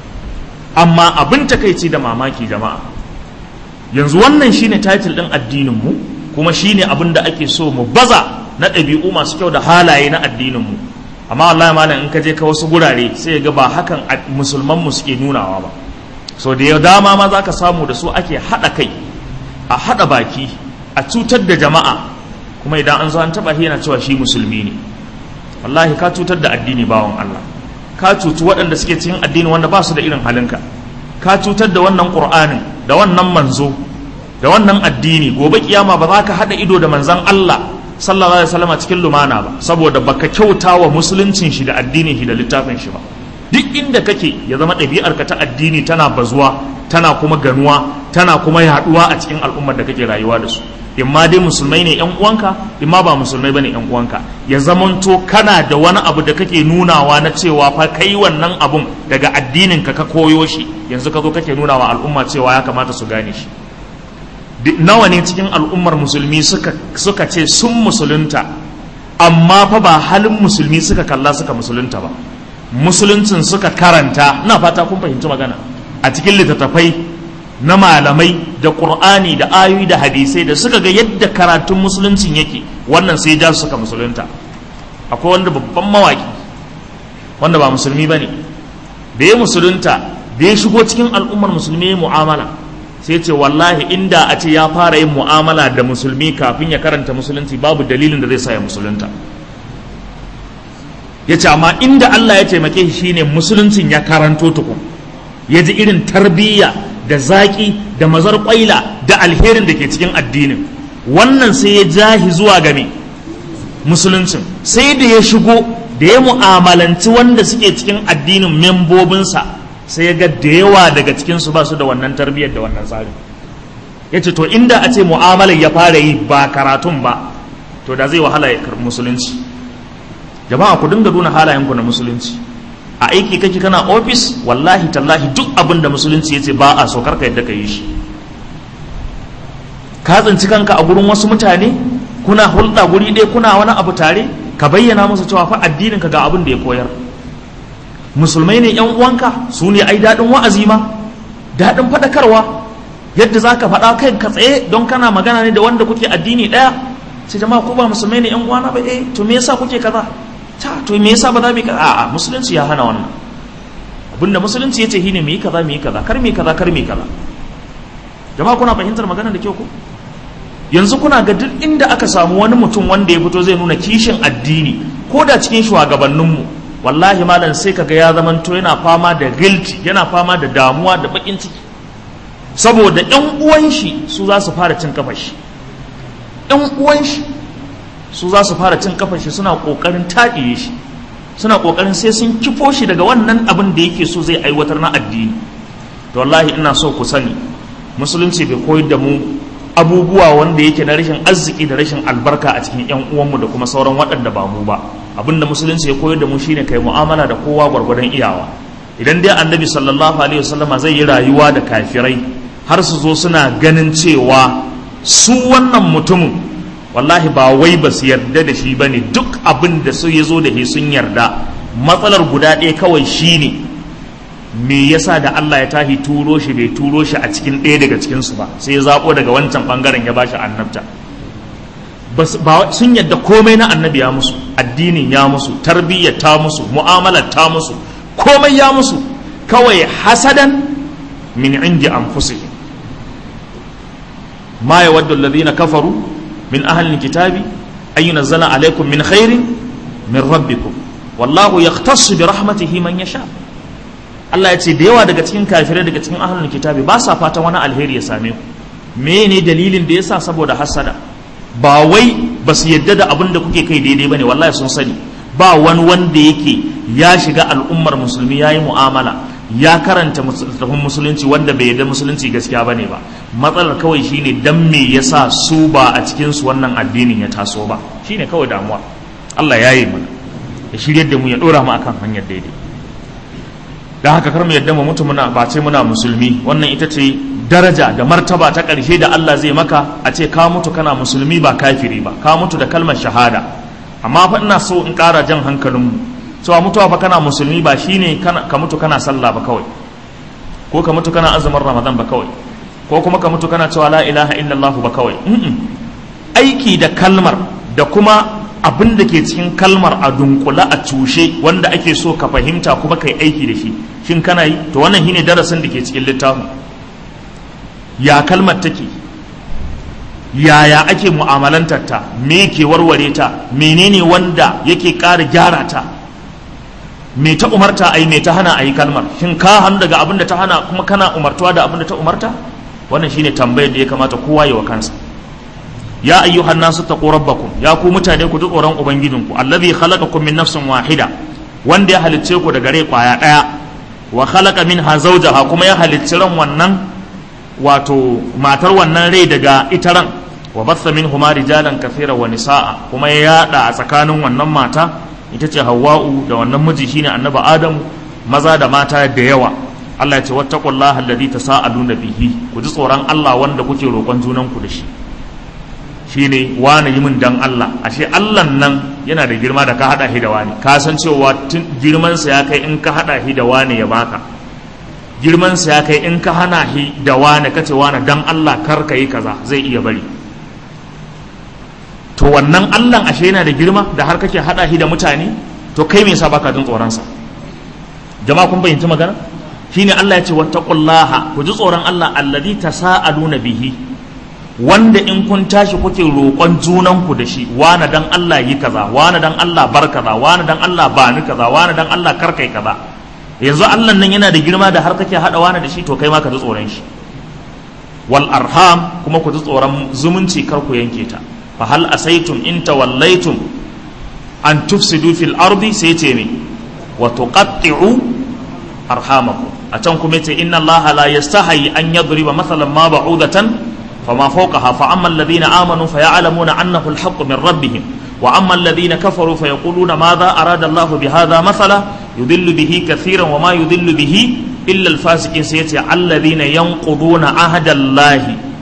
S1: amma abin takaici da mamaki jama'a yanzu wannan shine title din addinin mu kuma shine abin da ake so mu baza na ɗabi'u masu kyau da halaye na addinin mu amma wallahi malam in ka je ka wasu gurare sai ga ba hakan musulman mu suke nunawa ba so da ya dama ma zaka samu da su ake haɗa kai a haɗa baki a cutar da jama'a kuma idan an zo an taɓa yana cewa shi musulmi ne wallahi ka cutar da addini bawan Allah ka cuci waɗanda suke cikin addini wanda ba su da irin halinka ka cutar da wannan ƙur'anin da wannan manzo da wannan addini gobe kiyama ba za ka haɗa ido da manzan Allah sallallahu alaihi wasallam cikin lumana ba saboda baka kyauta wa musuluncin shi da addinin shi da littafin shi ba duk inda kake ya zama ɗabi'arka ta addini tana bazuwa tana kuma ganuwa tana kuma yaɗuwa a cikin al'ummar da kake rayuwa da su in ma dai musulmai ne yan uwanka in ma ba musulmai bane yan uwanka ya zamanto kana da wani abu da kake nunawa na cewa fa kai wannan abun daga addinin ka ka koyo shi yanzu ka zo kake nunawa al'umma cewa ya kamata su gane shi nawa ne cikin al'ummar musulmi suka suka ce sun musulunta amma fa ba halin musulmi suka kalla suka musulunta ba musuluncin suka karanta ina fata kun fahimci magana a cikin littattafai na malamai da ƙur'ani da ayoyi da hadisai da suka ga yadda karatun musuluncin yake wannan sai ja suka musulunta akwai wanda babban mawaki wanda ba musulmi ba ne da ya musulunta da ya shigo cikin al'ummar musulmi ya mu'amala sai ce wallahi inda a ce ya fara yin mu'amala da musulmi kafin ya karanta musulunci babu dalilin da zai sa ya musulunta ya ce amma inda Allah ya taimake shi shine musuluncin ya karanto tukun ya ji irin tarbiyya da zaƙi da mazar ƙwaila da alherin da ke cikin addinin wannan sai ya jahi zuwa game musuluncin sai da ya shigo da ya mu'amalanci wanda suke cikin addinin membobinsa sai ya ga da yawa daga cikinsu ba su da wannan tarbiyyar da wannan tsari ya ce to inda a ce mu'amalar ya fara yi ba karatun ba to da zai wahala ya karɓi musulunci jama'a ku dinga nuna halayenku na musulunci a aiki kake kana ofis wallahi tallahi duk abin da musulunci ya ce ba a so karka yadda ka yi shi ka tsinci kanka a gurin wasu mutane kuna hulɗa guri ɗaya kuna wani abu tare ka bayyana musu cewa fa addinin ka ga abin da ya koyar musulmai ne yan uwanka su ne ai daɗin wa'azi ma daɗin faɗakarwa yadda za ka faɗa kai ka tsaye don kana magana ne da wanda kuke addini ɗaya sai jama'a ko ba musulmai ne yan uwana ba eh to me yasa kuke kaza ta to me yasa ba za mu yi kaza a'a musulunci ya hana wannan abinda musulunci ya ce shine mu yi kaza mu yi kaza kar mu yi kaza kar mu yi kaza jama'a kuna fahimtar magana da kyau ko yanzu kuna ga duk inda aka samu wani mutum wanda ya fito zai nuna kishin addini ko da cikin shugabanninmu wallahi malam sai kaga ya zamanto yana fama da guilty yana fama da damuwa da bakin ciki saboda yan uwan shi su za su fara cin kafar shi yan uwan shi su za su fara cin kafar shi suna kokarin taɗiye shi suna kokarin sai sun kifo shi daga wannan abin da yake so zai aiwatar na addini to wallahi ina so ku sani musulunci bai koyar da mu abubuwa wanda yake na rashin arziki da rashin albarka a cikin yan uwanmu da kuma sauran waɗanda ba mu ba abinda musulunci ya koyar da mu shine kai mu'amala da kowa gwargwadon iyawa idan dai annabi sallallahu alaihi wasallama zai yi rayuwa da kafirai har su zo suna ganin cewa su wannan mutumin wallahi ba wai ba su yarda da shi ba ne duk abin da su ya zo da shi sun yarda matsalar guda ɗaya kawai shi ne me yasa da Allah ya tahi turo shi bai turo shi a cikin ɗaya daga cikinsu ba sai ya zaɓo daga wancan ɓangaren ya bashi annabta ba sun yadda komai na annabi ya musu addinin ya musu tarbiyyar ta musu mu'amalar ta musu komai ya musu kawai hasadan min indi anfusihim ma yawaddu alladhina kafaru min ahli alkitabi an yunzala alaykum min khairin min rabbikum wallahu yahtassu bi rahmatihi man yasha Allah ya ce da yawa daga cikin kafirai daga cikin ahlul kitabi ba sa fatan wani alheri ya same ku mene dalilin da yasa saboda hasada ba wai ba su yadda da abin da kuke kai daidai bane wallahi sun sani ba wani wanda yake ya shiga al'ummar musulmi yayi mu'amala ya karanta littafin musulunci wanda bai yadda musulunci gaskiya bane ba matsalar kawai shine dan me yasa su ba a cikin su wannan addinin ya taso ba shine kawai damuwa Allah ya yi mana ya shiryar da mu ya dora mu akan hanyar daidai dan haka kar mu yadda mu mutu muna ba ce muna musulmi wannan ita ce daraja da martaba ta ƙarshe da Allah zai maka a ce ka mutu kana musulmi ba kafiri ba ka mutu da kalmar shahada amma fa ina so in ƙara jan hankalinmu cewa mutuwa fa kana musulmi ba shine ka mutu kana sallah ba kawai ko ka mutu kana azumin ramadan ba kawai ko kuma ka mutu kana cewa la ilaha illallah ba kawai aiki da kalmar da kuma abin da ke cikin kalmar a dunkula a cushe wanda ake so ka fahimta kuma kai aiki da shi shin kana yi to wannan shine darasin da ke cikin littafin ya kalmar take yaya ake mu'amalantar ta me ke warware ta menene wanda yake ƙara gyara ta me ta umarta ai me ta hana ai kalmar shin ka hannu daga abin da ta hana kuma kana umartuwa da abin da ta umarta wannan shine tambayar da ya kamata kowa ya wa kansa ya ayyuhan nasu taqu rabbakum ya ku mutane ku ji tsoron ubangijinku allazi khalaqakum min nafsin wahida wanda ya halicce ku daga rai kwaya daya wa khalaqa minha zawjaha kuma ya halicci ran wannan wato matar wannan rai daga ita ran wa batha minhuma rijalan kathira wa nisaa kuma ya yada a tsakanin wannan mata ita ce hawwa'u da wannan miji shine annabi adamu maza da mata da yawa Allah ya ce wattaqullaha alladhi tasaaluna bihi ku ji tsoron Allah wanda kuke roƙon junan ku da shi shine wani yi min dan Allah ashe Allah nan yana da girma da ka hada shi da wani ka san cewa girman sa ya kai in ka hada shi da wani ya baka girman sa ya kai in ka hana shi da wani kace wani dan Allah kar ka yi kaza zai iya bari to wannan Allah ashe yana da girma da har kake hada shi da mutane to kai me yasa baka jin tsoron sa jama'a kun bayyanci magana shine Allah ya ce wattaqullaha ku ji tsoron Allah alladhi tasaaluna bihi wanda in kun tashi kuke roƙon junanku da shi wani dan Allah yi kaza wani dan Allah bar kaza wani dan Allah ba ni kaza wani dan Allah kar kai kaza yanzu Allah nan yana da girma da har kake hada wani da shi to kai ma ka ji tsoron shi wal arham kuma ku ji tsoron zumunci kar ku yanke ta fa hal asaitum in tawallaitum an tufsidu fil ardi sai ce me wa tuqatti'u arhamakum a can kuma ce inna Allah la yastahi an yadriba mathalan ma ba'udatan فما فوقها فأما الذين آمنوا فيعلمون أنه الحق من ربهم وأما الذين كفروا فيقولون ماذا أراد الله بهذا مثلا يضل به كثيرا وما يضل به إلا الفاسقين سيتي الذين ينقضون عهد الله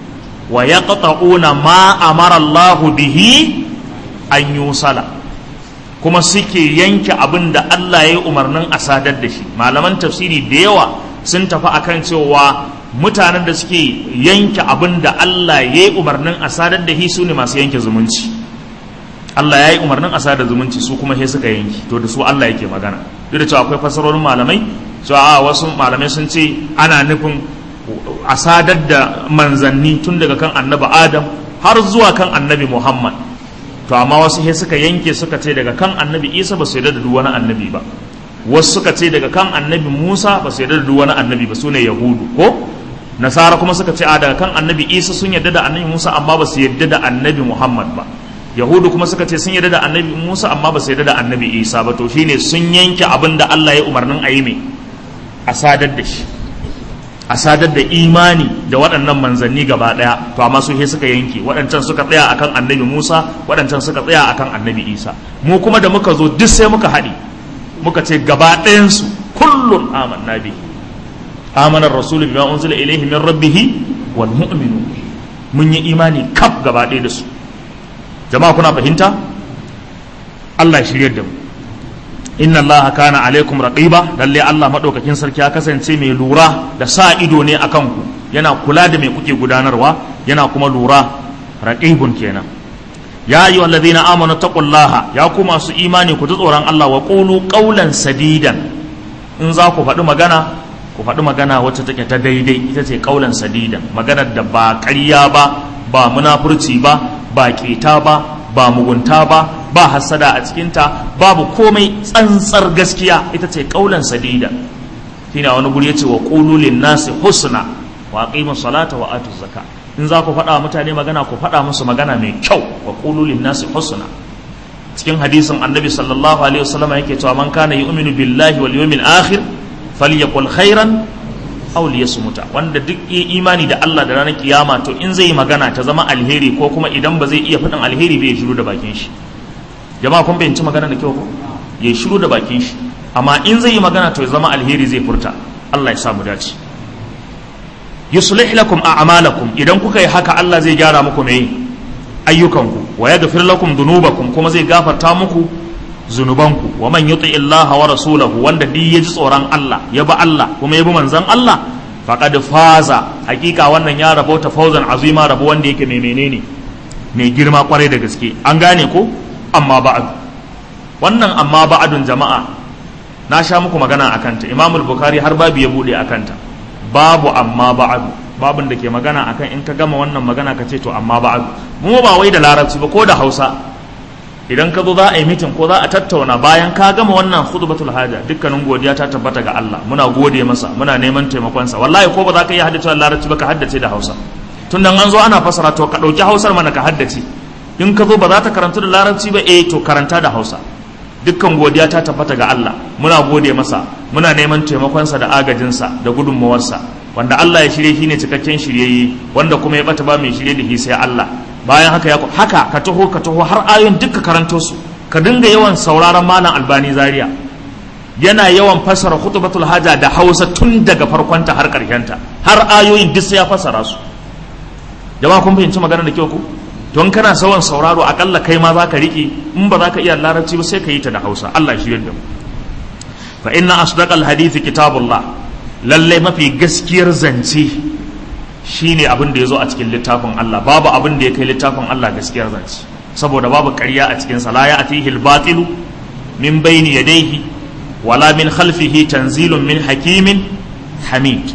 S1: ويقطعون ما أمر الله به أن يوصل kuma suke yanke abin da Allah ya yi umarnin a sadar da shi malaman tafsiri da yawa sun tafi akan cewa mutanen da suke yanke abin da Allah ya yi umarnin a sadar da shi su ne masu yanke zumunci Allah ya yi umarnin a sadar zumunci su kuma he suka yanki to da su Allah yake magana duk da cewa akwai fasarorin malamai cewa a wasu malamai sun ce ana nufin a sadar da manzanni tun daga kan annabi Adam har zuwa kan annabi Muhammad to amma wasu he suka yanke suka ce daga kan annabi Isa ba su yarda da duk wani annabi ba wasu suka ce daga kan annabi Musa ba su yarda da duk wani annabi ba sune Yahudu ko nasara kuma suka ce a daga kan annabi isa sun yarda da annabi musa amma ba su yarda da annabi muhammad ba yahudu kuma suka ce sun yarda da annabi musa amma ba su yarda da annabi isa ba to shine sun yanke abin da allah ya umarnin a yi mai a sadar da shi a sadar da imani da waɗannan manzanni gaba ɗaya to amma su he suka yanke waɗancan suka tsaya akan annabi musa waɗancan suka tsaya akan annabi isa mu kuma da muka zo duk sai muka haɗi muka ce gaba ɗayansu kullum amanna bihi آمن الرسول بما أنزل إليه من ربه والمؤمنون mun yi imani kaf gaba ɗaya da su jama'a kuna fahimta Allah ya shirye da mu inna allaha kana alaikum raqiba lalle Allah madaukakin sarki ya kasance mai lura da sa ido ne akan ku yana kula da me kuke gudanarwa yana kuma lura raqibun kenan ya ayyuhal ladina amanu taqullaha ya ku masu imani ku ji tsoron Allah wa qulu qawlan sadidan in za ku faɗi magana ku faɗi magana wacce take ta daidai ita ce qawlan sadidan maganar da ba ƙarya ba ba munafurci ba ba ƙeta ba ba mugunta ba ba hasada a cikinta babu komai tsantsar gaskiya ita ce kaulan sadida shine wani guri yace wa qulu lin nasi husna wa aqimu salata wa atu zakka in za ku faɗa mutane magana ku faɗa musu magana mai kyau wa qulu lin nasi husna cikin hadisin annabi sallallahu alaihi wasallam yake cewa man kana yu'minu billahi wal yawmil akhir falyaqul khairan aw liyasmuta wanda duk yi imani da Allah da ranar kiyama to in zai magana ta zama alheri ko kuma idan ba zai iya faɗin alheri bai shiru da bakin shi jama'a kun fahimci magana da kyau ko ya shiru da bakin shi amma in zai yi magana to ya zama alheri zai furta Allah ya samu dace yuslih lakum a'malakum idan kuka yi haka Allah zai gyara muku me ayyukanku wa yaghfir lakum dhunubakum kuma zai gafarta muku zunubanku wa man yuti Allah wa rasulahu wanda duk ya ji tsoron Allah ya bi Allah kuma ya bi manzon Allah faqad faza hakika wannan ya rabota fawzan azima rabo wanda yake mai menene mai girma kwarai da gaske an gane ko amma ba'ad wannan amma ba'adun jama'a na sha muku magana a kanta imamul bukhari har babu ya bude a kanta babu amma ba'adu babun da ke magana akan in ka gama wannan magana ka ce to amma ba'adu mu ba wai da larabci ba ko da hausa idan ka zo za a yi mitin ko za a tattauna bayan ka gama wannan khutbatul haja dukkanin godiya ta tabbata ga Allah muna gode masa muna neman taimakonsa wallahi ko ba za ka iya haddace larabci ba ka haddace da hausa tun nan an zo ana fasara to ka ɗauki hausar mana ka haddace in ka zo ba za ta karanta da larabci ba eh to karanta da hausa dukkan godiya ta tabbata ga Allah muna gode masa muna neman taimakonsa da agajinsa da gudunmawarsa wanda Allah ya shirye shi ne cikakken shiryayye wanda kuma ya bata ba mai shirye da shi sai Allah bayan haka ya haka ka taho ka taho har ayoyin duka karanto su ka dinga yawan sauraron malam albani zaria yana yawan fassara khutbatul haja da hausa tun daga farkonta har karshenta har ayoyin duk sai ya fassara su jama'a kun fahimci magana da kyau ku don kana sawan sauraro akalla kai ma zaka riƙe in ba za ka iya larabci ba sai ka yi ta da hausa Allah shi yadda fa inna asdaqal hadisi kitabullah lalle mafi gaskiyar zance shine abin da yazo a cikin littafin Allah babu abin da ya kai littafin Allah gaskiyar zance saboda babu ƙarya a cikin sa la ya'tihi al-batilu min bayni yadayhi wala min khalfihi tanzilun min hakimin hamid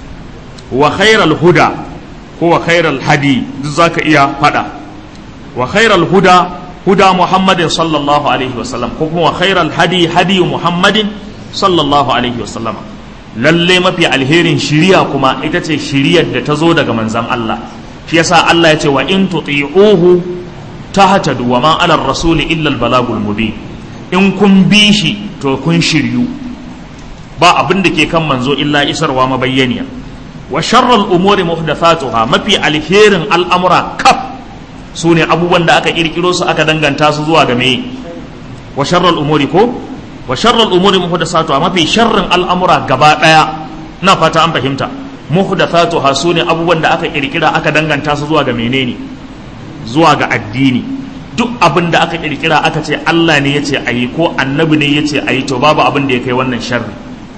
S1: wa khairal huda ko wa khairal hadi duk zaka iya fada wa khairal huda huda muhammadin sallallahu alaihi wasallam ko kuma wa khairal hadi hadi muhammadin sallallahu alaihi wasallam lalle mafi alherin shiriya kuma ita ce shiriyar da ta zo daga manzan Allah shi yasa Allah ya ce wa in tuti'uhu tahtadu wa ma ala rasuli illa al balagul mubin in kun bi shi to kun shiryu ba abin da ke kan manzo illa isarwa mabayyaniya wa sharral umuri muhdathatuha mafi alherin al'amura kaf su ne abubuwan da aka kirkiro su aka danganta su zuwa ga meye wa sharral umuri ko wa sharral umuri muhdathatuha mafi sharrin al'amura gaba daya na fata an fahimta muhdathatuha su ne abubuwan da aka kirkira aka danganta su zuwa ga menene zuwa ga addini duk abin da aka kirkira aka ce Allah ne yace ayi ko annabi ne yace ayi to babu abin da ya kai wannan sharri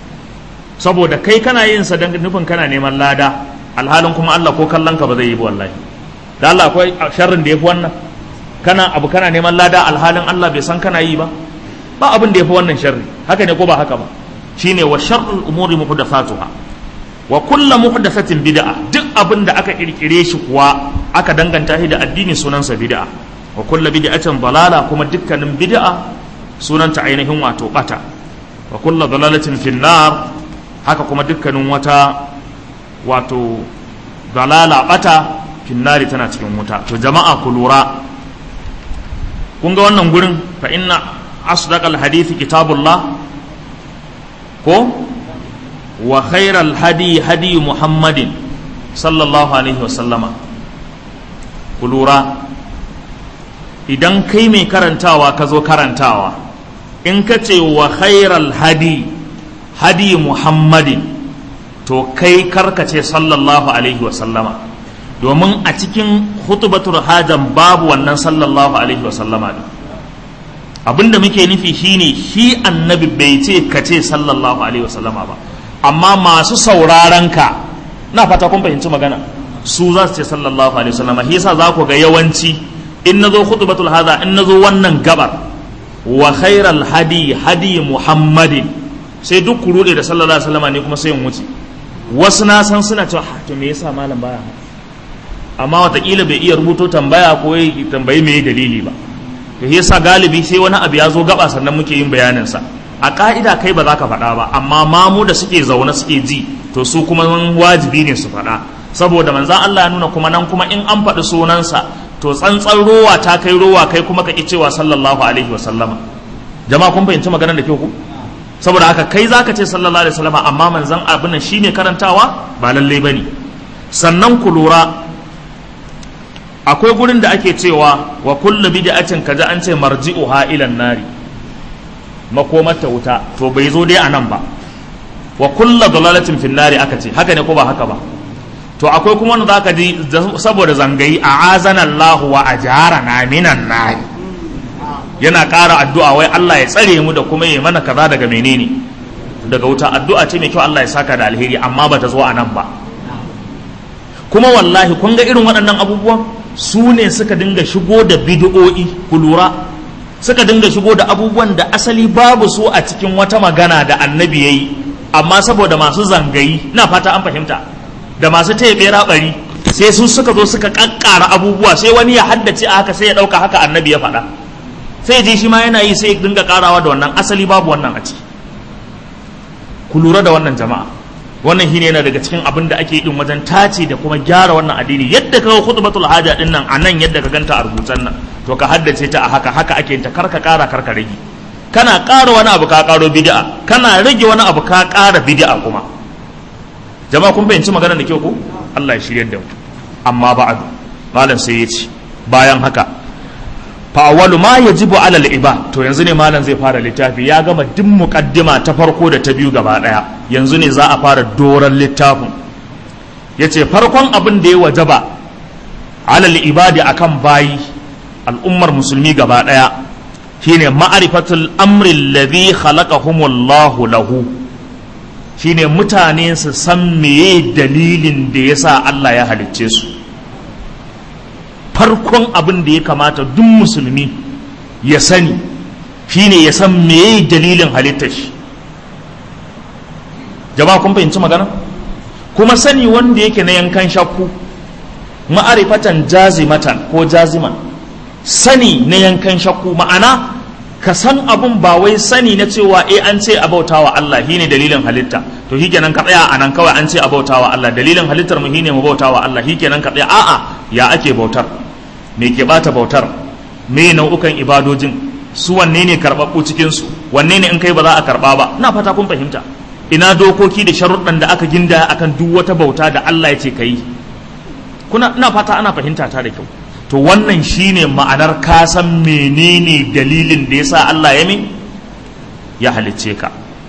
S1: saboda kai kana yin sa dan nufin kana neman lada alhalin kuma Allah ko kallon ka ba zai yi ba wallahi da Allah akwai sharrin da yafi wannan kana abu kana neman lada alhalin Allah bai san kana yi ba ba abin da yafi wannan sharri haka ne ko ba haka ba shine wa sharrul umuri muhdathatuha wa kullu muhdathatin bid'a duk abin da aka kirkire shi kuwa aka danganta shi da addini sunansa bid'a wa kullu bid'atin dalala kuma dukkanin bid'a sunanta ainihin wato bata wa kullu dalalatin finnar haka kuma dukkanin wata wato dalala bata finnari tana cikin wuta to jama'a ku lura kun ga wannan gurin fa inna asdaqal hadithi kitabullah ko wa khairal hadi hadi muhammadin sallallahu alaihi wa sallama ku lura idan kai mai karantawa ka zo karantawa in ka ce wa khairal hadi hadi muhammadin to kai karkace sallallahu alaihi wasallama domin a cikin hutubatul hajan babu wannan sallallahu alaihi wasallama ne abinda muke nufi shine shi annabi bai ce ka ce sallallahu alaihi wasallama ba amma masu sauraron ka na fata kun fahimci magana su za su ce sallallahu alaihi wasallama shi yasa za ku ga yawanci in nazo khutbatul hadha in nazo wannan gabar wa khairal hadi hadi muhammadin sai duk ku rude da sallallahu alaihi wasallama ne kuma sai in wuce wasu na san suna cewa to me yasa malam baya amma watakila bai iya rubuto tambaya ko ya tambayi me dalili ba to yasa galibi sai wani abu ya zo gaba sannan muke yin bayanin sa a ka'ida kai ba za ka faɗa ba amma mamu da suke zaune suke ji to su kuma wajibi ne su faɗa saboda manzan Allah ya nuna kuma nan kuma in an faɗi sunansa to tsantsan rowa ta kai rowa kai kuma ka ƙi cewa sallallahu alaihi wa sallama jama'a kun fahimci maganar da ke ku saboda haka kai zaka ce sallallahu alaihi wa sallama amma manzan abin nan shine karantawa ba lallai bane sannan ku lura akwai gurin da ake cewa wa kullu bid'atin kaza an ce marji'uha ila nari makomar ta wuta to bai zo dai anan ba wa kullu dalalatin fin nari aka ce haka ne ko ba haka ba to akwai kuma wanda zaka ji saboda zangayi a azana Allah wa ajarana minan nari yana ƙara addu'a wai Allah ya tsare mu da kuma ya mana kaza daga menene daga wuta addu'a ce mai kyau Allah ya saka da alheri amma ba ta zo anan ba kuma wallahi kun ga irin waɗannan abubuwan su ne suka dinga shigo da bid'o'i ku lura suka dinga shigo da abubuwan da asali babu su a cikin wata magana da annabi yayi amma saboda masu zangayi na fata an fahimta da masu tebe rabari sai su suka zo suka kakkara abubuwa sai wani ya haddace a haka sai ya dauka haka annabi ya faɗa sai ji shi ma yana yi sai ya dinga karawa da wannan asali babu wannan a ciki ku lura da wannan jama'a wannan shine yana daga cikin abin da ake din wajen tace da kuma gyara wannan addini yadda ka khutbatul haja din nan a nan yadda ka ganta a rubutan nan to ka haddace ta a haka haka ake ta karka kara karka rage kana ƙara wani abu ka ƙaro bid'a kana rage wani abu ka ƙara bid'a kuma jama'a kun fahimci maganar da kyau ko Allah ya shiryar da mu amma ba'du malam sai ya ce bayan haka fa awwalu ma yajibu ala al to yanzu ne malam zai fara littafi ya gama duk muqaddima ta farko da ta biyu gaba daya yanzu ne za a fara doran littafin yace farkon abin da ya wajaba ala al-ibadi akan bayi al'ummar musulmi gaba daya shine ma'rifatul amri alladhi khalaqahumullahu lahu shine mutane su san meye dalilin da yasa Allah ya halicce su farkon abin da ya kamata duk musulmi ya sani shine ya san meye dalilin halittar shi jama'a kun fahimci magana kuma sani wanda yake na yankan shakku ma'arifatan jazimatan ko jaziman sani na yankan shakku ma'ana ka san abun ba wai sani na cewa eh an ce a bautawa Allah shine dalilin halitta to shikenan ka tsaya a nan kawai an ce a bautawa Allah dalilin halittar mu shine mu bautawa Allah shikenan ka tsaya a'a ya ake bautar me ke bata bautar me nau'ukan ibadojin su wanne ne karɓaɓɓu cikin su wanne ne in kai ba za a karɓa ba ina fata kun fahimta ina dokoki da sharuɗan da aka ginda akan duk wata bauta da Allah ya ce ka yi kuna ina fata ana fahimta ta da kyau to wannan shine ma'anar ka san menene dalilin da yasa Allah ya min ya halicce ka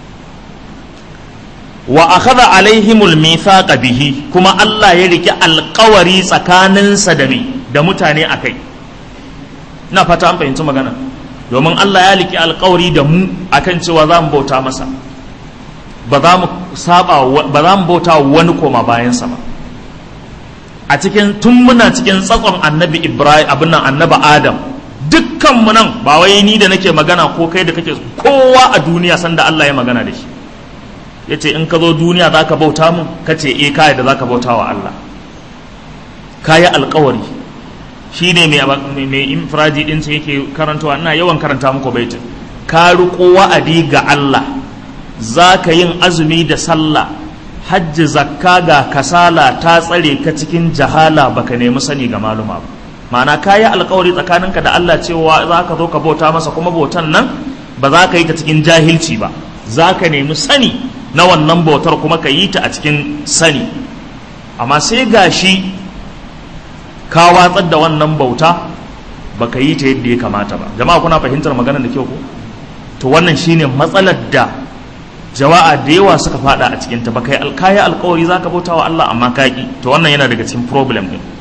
S1: wa akhadha alaihimul mithaqa bihi kuma Allah ya rike alƙawari tsakaninsa da me da mutane akai ina fata an fahimci magana domin Allah ya rike alƙawari da mu akan cewa za mu bauta masa ba za mu saba ba za mu bauta wani koma bayansa ba a cikin tun muna cikin tsakon annabi ibrahim abin nan annabi adam dukkan mu nan ba wai ni da nake magana ko kai da kake kowa a duniya sanda Allah ya magana da shi ya ce in ka zo duniya za ka bauta mun ka ce e kayi da za ka bauta wa Allah kayi alkawari shi ne mai infiraji ɗin ce yake karantawa ina yawan karanta muku baitin ka riƙo wa'adi ga Allah za ka yin azumi da sallah hajji zakka ga kasala ta tsare ka cikin jahala baka nemi sani ga maluma ba ma'ana ka yi alkawari tsakaninka da Allah cewa za ka zo ka bauta masa kuma bautan nan ba za ka yi ta cikin jahilci ba za ka nemi sani na wannan bautar kuma ka yi ta a cikin sani amma sai gashi ka watsar da wannan bauta ba ka yi ta yadda ya kamata ba jama'a kuna fahimtar magana da kyau ko to wannan shine matsalar da jawa'a da yawa suka fada a cikinta ba kai alkaya alkawari za ka bauta wa Allah amma ka ki to wannan yana daga cikin problem din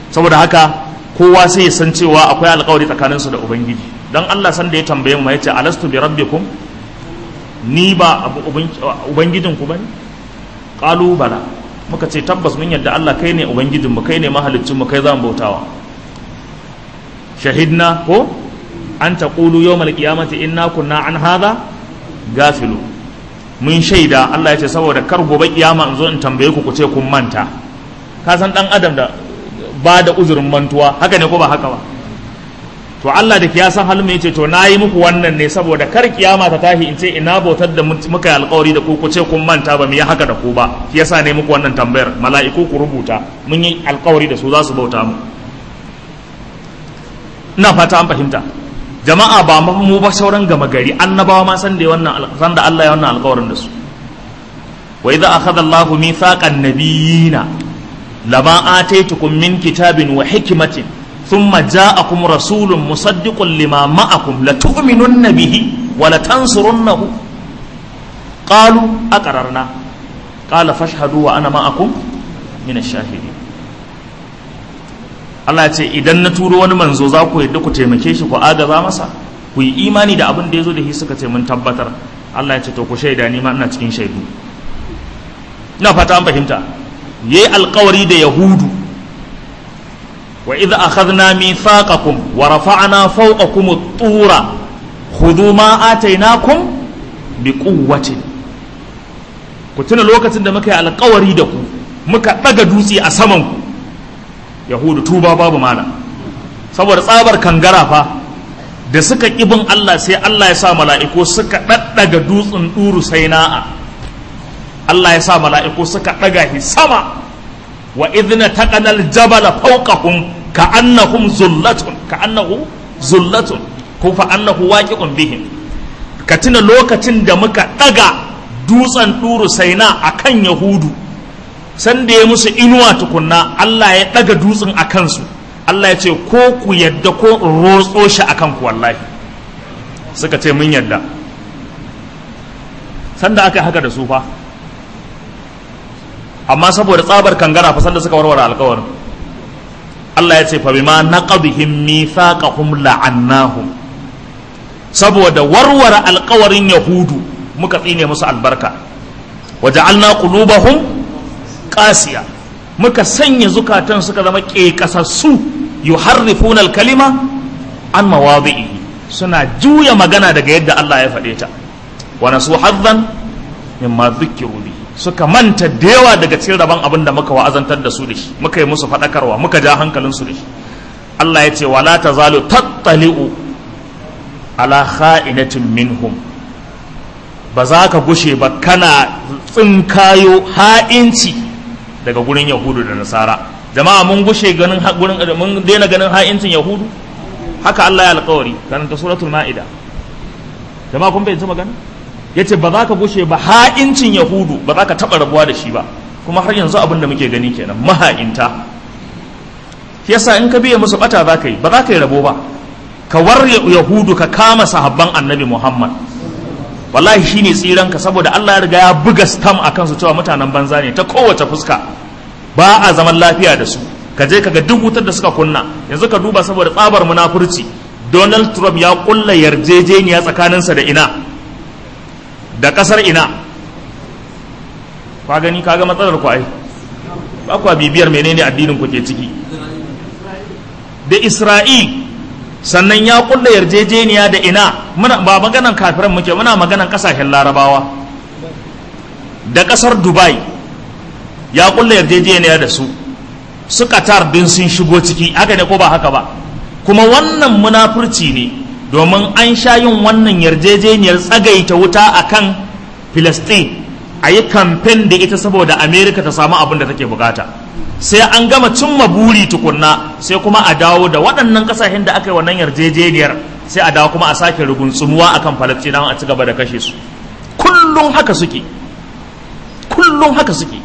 S1: saboda haka kowa sai ya san cewa akwai alkawari tsakaninsu da ubangiji don Allah san da ya tambaye mu ya ce alastu bi rabbikum ni ba ubangijinku ba ne ƙalu bala muka ce tabbas mun yadda Allah kai ne ubangijinmu kai ne mahalicinmu kai za mu bautawa shahidna ko an ta ƙulu yau malƙiyamati inna kunna an haza gafilu mun shaida Allah ya ce saboda kar gobe kiyama in zo in tambaye ku ku ce kun manta ka san dan adam da ba da uzurin mantuwa haka ne ko ba haka ba to Allah da ya san halin ya ce to na yi muku wannan ne saboda kar kiyama ta tashi in ce ina bautar da muka yi alkawari da ku ku ce kun manta ba mu yi haka da ku ba shi yasa ne muku wannan tambayar mala'iku ku rubuta mun yi alkawari da su za su bauta mu ina fata an fahimta jama'a ba mu ba sauran gama gari annabawa ma san da wannan san da Allah ya wannan alkawarin da su wa idza akhadha Allahu mithaqan nabiyina lama ataitukum min kitabin wa hikmatin ثم جاءكم رسول مصدق لما معكم لتؤمنن به ولتنصرنه قالوا أقررنا قال فاشهدوا وأنا معكم من الشاهدين Allah ya ce idan na turo wani manzo za ku yadda ku taimake shi ku agaza masa ku yi imani da abin da ya zo da shi suka ce mun tabbatar Allah ya ce to ku shaida ni ma ina cikin shaidu ina fata an fahimta yayi alkawari da yahudu وإذ أخذنا ميثاقكم ورفعنا فوقكم الطور خذوا ما آتيناكم بقوة كنتنا لوكة دمك على قوري دكو muka ɗaga dutse a samanku yahudu tuba babu mana saboda tsabar kangara fa da suka ƙibin Allah sai Allah ya sa mala'iku suka ɗaɗɗaga dutsen ɗuru sai na'a Allah ya sa mala'iku suka ɗaga shi sama wa idna taqanal jabala fawqahum ka'annahum zullatun ka'annahu zullatun ko fa annahu waqi'un bihim ka tuna lokacin da muka daga dutsen duru saina akan yahudu san da ya musu inuwa tukunna Allah ya daga dutsen akan su Allah ya ce ko ku yadda ko rotso shi akan ku wallahi suka ce mun yadda sanda aka haka da su fa amma saboda tsabar kangara fa sanda suka warware alkawarin Allah ya ce fa bima naqadhim mithaqahum la'annahum saboda warware alkawarin yahudu muka tsine musu albarka waja'alna qulubahum qasiya muka sanya zukatan suka zama kekasassu yuharrifuna alkalima an mawadhihi suna juya magana daga yadda Allah ya faɗe ta wa nasu haddan mimma dhukkiru bihi suka manta da yawa daga cikin rabon abin da muka wa'azantar da su da shi muka yi musu faɗakarwa muka ja hankalin su da shi Allah ya ce wala tazalu tattali'u ala kha'inatin minhum ba za ka gushe ba kana tsinkayo ha'inci daga gurin yahudu da nasara jama'a mun gushe ganin gurin mun daina ganin ha'incin yahudu haka Allah ya alƙawari karanta suratul ma'ida jama'a kun bai magana ya ce ba za ka gushe ba ha'incin yahudu ba za ka taɓa rabuwa da shi ba kuma har yanzu abin da muke gani kenan maha'inta yasa in ka biya musu bata za ka yi ba za ka yi rabo ba ka war yahudu ka kama sahabban annabi muhammad wallahi shine tsiran ka saboda allah ya riga ya buga stam a kansu cewa mutanen banza ne ta kowace fuska ba a zaman lafiya da su ka je ka ga duk wutar da suka kunna yanzu ka duba saboda tsabar munafurci donald trump ya kulla yarjejeniya tsakaninsa da ina da kasar ina kwa gani kaga matsalar ku ai ba kwa bibiyar menene addinin ku ke ciki da isra'il sannan ya kulla yarjejeniya da ina muna ba maganan kafiran muke muna maganan kasashen larabawa da kasar dubai ya kulla yarjejeniya da su su qatar din sun shigo ciki haka ne ko ba haka ba kuma wannan munafurci ne domin an sha yin wannan yarjejeniyar tsagaita wuta a kan filistin a yi kamfen da ita saboda amerika ta samu abin da take bukata sai an gama cimma buri tukunna sai kuma a dawo da waɗannan ƙasashen da aka yi wannan yarjejeniyar sai a dawo kuma a sake ruguntsumuwa a kan falastinawa a ci gaba da kashe su kullum haka suke kullum haka suke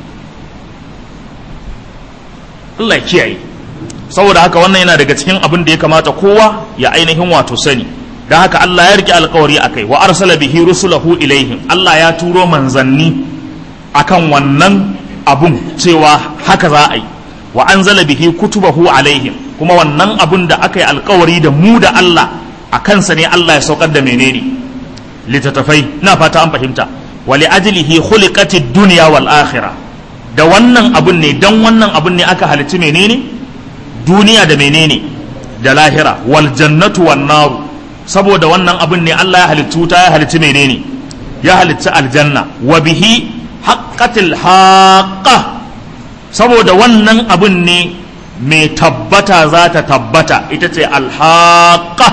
S1: Allah ya kiyaye saboda haka wannan yana daga cikin abin da ya kamata kowa ya ainihin wato sani da haka Allah ya rike alkawari akai wa arsala bihi rusulahu ilaihim Allah ya turo manzanni akan wannan abun cewa haka za a yi wa anzala bihi kutubahu alaihim kuma wannan abun da aka yi alkawari da mu da Allah a kansa ne Allah ya saukar da menene littattafai na fata an fahimta wa li ajlihi khuliqatid dunya wal akhirah da wannan abun ne dan wannan abun ne aka halitta menene duniya da menene da lahira wal jannatu wan naru saboda wannan abun ne Allah ya halittu ta ya halitta menene ya halitta aljanna wa bihi haqqatil haqqa saboda wannan abun ne mai tabbata za ta tabbata ita ce alhaqa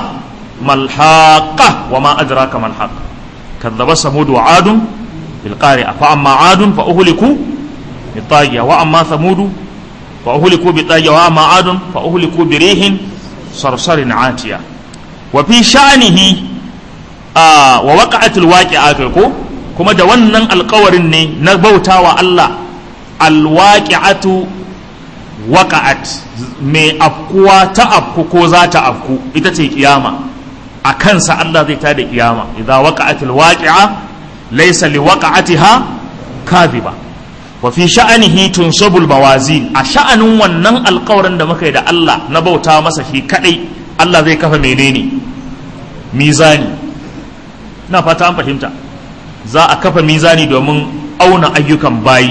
S1: malhaqa wa ma adraka malhaq kadzaba samud wa adun bil qari'a fa amma adun fa uhliku bi taghiya wa amma samud fa uhliku bi taghiya wa amma adun fa uhliku bi rihin sarsarin atiya wa fi sha'nihi wa waqa'atul waqi'atu ko kuma da wannan alƙawarin ne na bautawa Allah alwaqi'atu waqa'at mai afkuwa ta afku ko za ta afku ita ce kiyama a kansa Allah zai tada kiyama idza waqa'atil waqi'a laysa liwaqa'atiha kadhiba wa fi sha'anihi tunsabul mawazin a sha'anin wannan alƙawarin da muka yi da Allah na bauta masa shi kadai Allah zai kafa menene mizani na fata an fahimta za a kafa mizani domin auna ayyukan bayi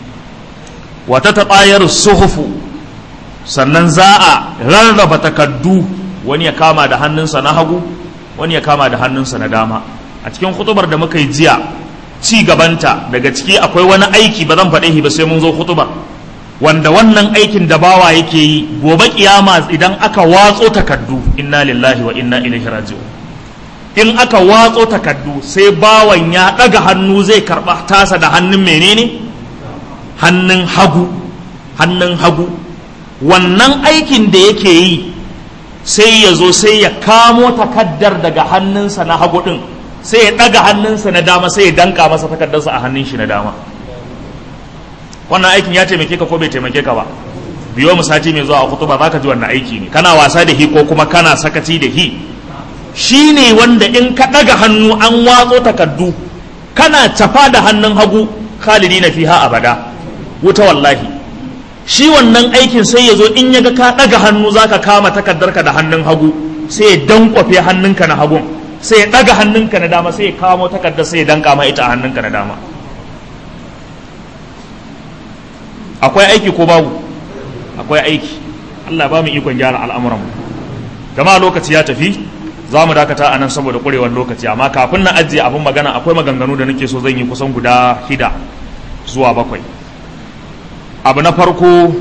S1: wata taɓayar suhufu sannan za a rarraba takaddu wani ya kama da hannunsa na hagu wani ya kama da hannunsa na dama a cikin hutubar da muka yi jiya ci gabanta daga ciki akwai wani aiki ba zan faɗe shi ba sai mun zo hutubar wanda wannan aikin da bawa yake yi gobe kiyama idan aka watso takaddu inna lillahi wa inna ilaihi raji'un in aka watso takaddu sai bawan ya ɗaga hannu zai karɓa tasa da hannun menene hannun hagu hannun hagu wannan aikin da yake yi sai ya zo sai ya kamo takaddar daga hannunsa na hagu ɗin sai ya ɗaga hannunsa na dama sai ya danka masa takaddarsa a hannun shi na dama wannan aikin ya taimake ka ko bai taimake ka ba biyo mu sati mai zuwa a kutuba za ka ji wannan aiki ne kana wasa da hi ko kuma kana sakaci da hi shi ne wanda in ka ɗaga hannu an watso takaddu kana tafa da hannun hagu khalidi na fiha abada wuta wallahi shi wannan aikin sai ya zo in ya ga ka ɗaga hannu za ka kama takardarka da hannun hagu sai ya dankwafe hannunka na hagun sai ya ɗaga hannunka na dama sai ya kamo takardar sai ya danka ma ita a hannunka na dama akwai aiki ko babu akwai aiki Allah ba mu ikon gyara al'amuranmu jama'a lokaci ya tafi za mu dakata a nan saboda ƙurewar lokaci amma kafin na ajiye abin magana akwai maganganu da nake so zan yi kusan guda shida zuwa bakwai abu na farko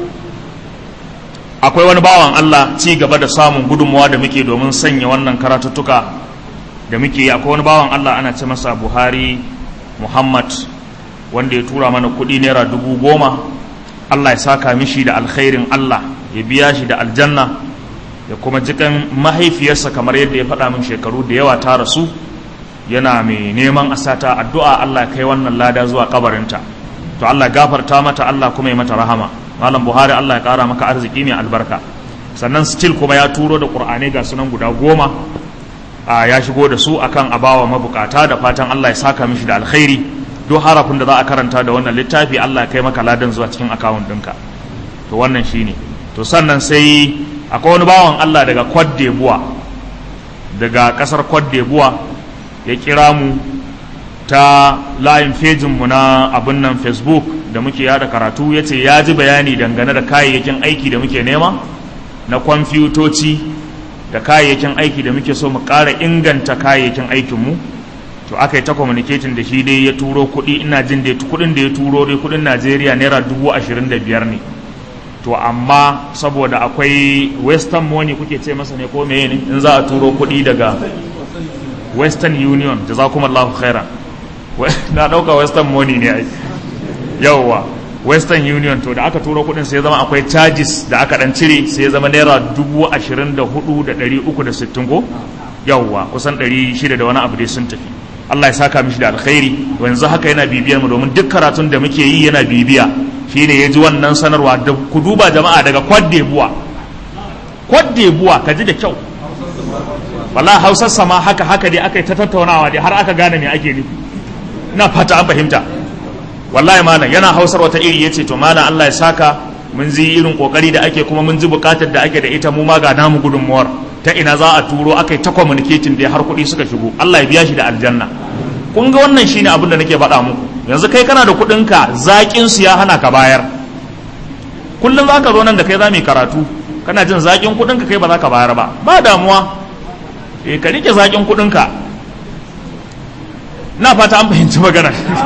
S1: akwai wani bawan Allah ci gaba da samun gudunmawa da muke domin sanya wannan karatuttuka da muke yi akwai wani bawan Allah ana ce masa Buhari Muhammad wanda ya tura mana kuɗi naira dubu goma Allah ya saka mishi da alkhairin Allah ya biya shi da aljanna ya kuma jikan mahaifiyarsa kamar yadda ya faɗa min shekaru da yawa ta rasu yana mai neman asata addu'a Allah kai wannan lada zuwa kabarinta to Allah gafarta mata Allah kuma ya mata rahama malam Buhari Allah ya ƙara maka arziki mai albarka sannan still kuma ya turo da Qur'anai ga sunan guda goma a ya shigo da su akan abawa mabukata da fatan Allah ya saka mishi da alkhairi duk harafin da za a karanta da wannan littafi Allah ya kai maka ladan zuwa cikin akawun ɗinka to wannan shine to sannan sai akwai wani bawan Allah daga Cote d'Ivoire daga kasar Cote d'Ivoire ya kira mu ta layin fejin mu na abin nan Facebook da muke yada karatu ya ce ya ji bayani dangane da kayayyakin aiki da muke nema na kwamfutoci da kayayyakin aiki da muke so mu ƙara inganta kayayyakin aikinmu to aka yi ta communicating da shi dai ya turo kuɗi ina jin dai kuɗin da ya turo dai kuɗin Najeriya naira dubu ashirin da biyar ne to amma saboda akwai western money kuke ce masa ne ko meye ne in za a turo kuɗi daga western union jazakumallahu khairan na ɗauka western money ne ai yawwa western union to da aka turo kuɗin sai zama akwai charges da aka ɗan cire sai zama naira dubu ashirin da hudu da ɗari uku da sittin ko yawwa kusan ɗari shida da wani abu dai sun tafi Allah ya saka mishi da alkhairi yanzu haka yana bibiyar mu domin duk karatun da muke yi yana bibiya shine ya ji wannan sanarwa da ku duba jama'a daga kwadde buwa kwadde buwa ka ji da kyau wala hausar sama haka haka dai aka yi ta tattaunawa dai har aka gane me ake nufi ina fata an fahimta wallahi malam yana hausar wata iri yace to malam Allah ya saka mun ji irin kokari da ake kuma mun ji bukatar da ake da ita mu ma ga namu gudunmuwar ta ina za a turo aka yi ta communicating da har kuɗi suka shigo Allah ya biya shi da aljanna kun ga wannan shine abin da nake faɗa muku yanzu kai kana da kuɗinka zaƙin su ya hana ka bayar kullum za ka zo nan da kai za mu yi karatu kana jin zaƙin kuɗinka kai ba za ka bayar ba ba damuwa eh ka rike zaƙin kuɗinka na fata an fahimci magana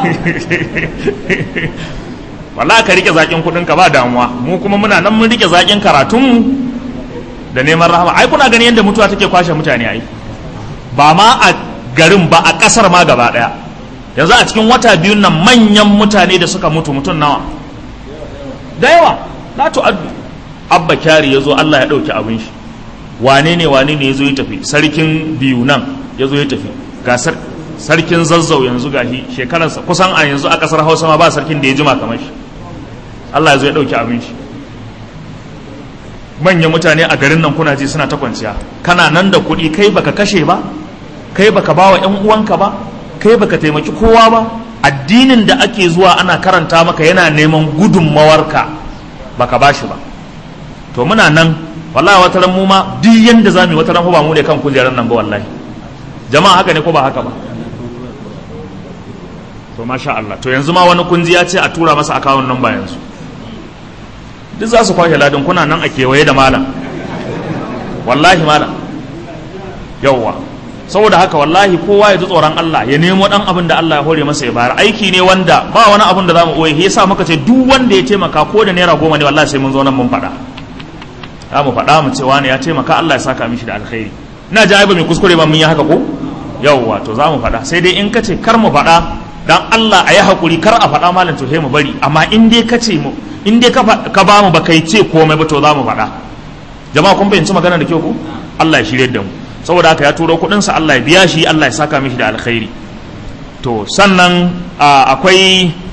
S1: wallahi ka rike zaƙin kuɗinka ba damuwa mu kuma muna nan mun rike zaƙin karatunmu da neman rahama ai kuna gani yadda mutuwa take kwashe mutane ai ba ma a garin ba a ƙasar ma gaba ɗaya yanzu a cikin wata biyun nan manyan mutane da suka mutu mutum nawa da yawa la tu'addu abba kyari ya zo Allah ya ɗauki abin shi wane ne wane ne ya zo ya tafi sarkin biyu nan ya zo ya tafi ga sarkin zazzau yanzu ga shi shekararsa kusan a yanzu a ƙasar hausa ma ba sarkin da ya jima kamar shi Allah ya zo ya ɗauki abin shi manyan mutane a garin nan kuna ji suna ta kwanciya kana nan da kuɗi kai baka kashe ba kai baka ba wa 'yan uwanka ba kai baka taimaki kowa ba addinin da ake zuwa ana karanta maka yana neman gudunmawarka baka ba shi ba to muna nan wallahi wata ran mu ma duk yanda zamu yi wata ran ba mu ne kan kujerar nan ba wallahi jama'a haka ne ko ba haka ba to masha Allah to yanzu ma wani kunji ya ce a tura masa akawun nan ba yanzu duk za su kwashe ladin kuna nan a kewaye da malam wallahi malam yawwa saboda haka wallahi kowa ya ji tsoron Allah ya nemo dan abin da Allah ya hore masa ya bayar aiki ne wanda ba wani abin da zamu koyi yasa muka ce duk wanda ya taimaka ko da naira goma ne wallahi sai mun zo nan mun faɗa za mu faɗa mu ce wani ya taimaka Allah ya saka mishi da alkhairi ina ji ai ba mai kuskure ba mun yi haka ko yawwa to za mu faɗa sai dai in ka ce kar mu faɗa dan Allah a yi hakuri kar a faɗa malam to sai mu bari amma in dai ka ce mu in dai ka ba mu ba kai ce komai ba to za mu faɗa jama'a kun fahimci magana da kyau ko Allah ya shirye da mu saboda haka ya turo kuɗinsa Allah ya biya shi Allah ya saka mishi da alkhairi to sannan akwai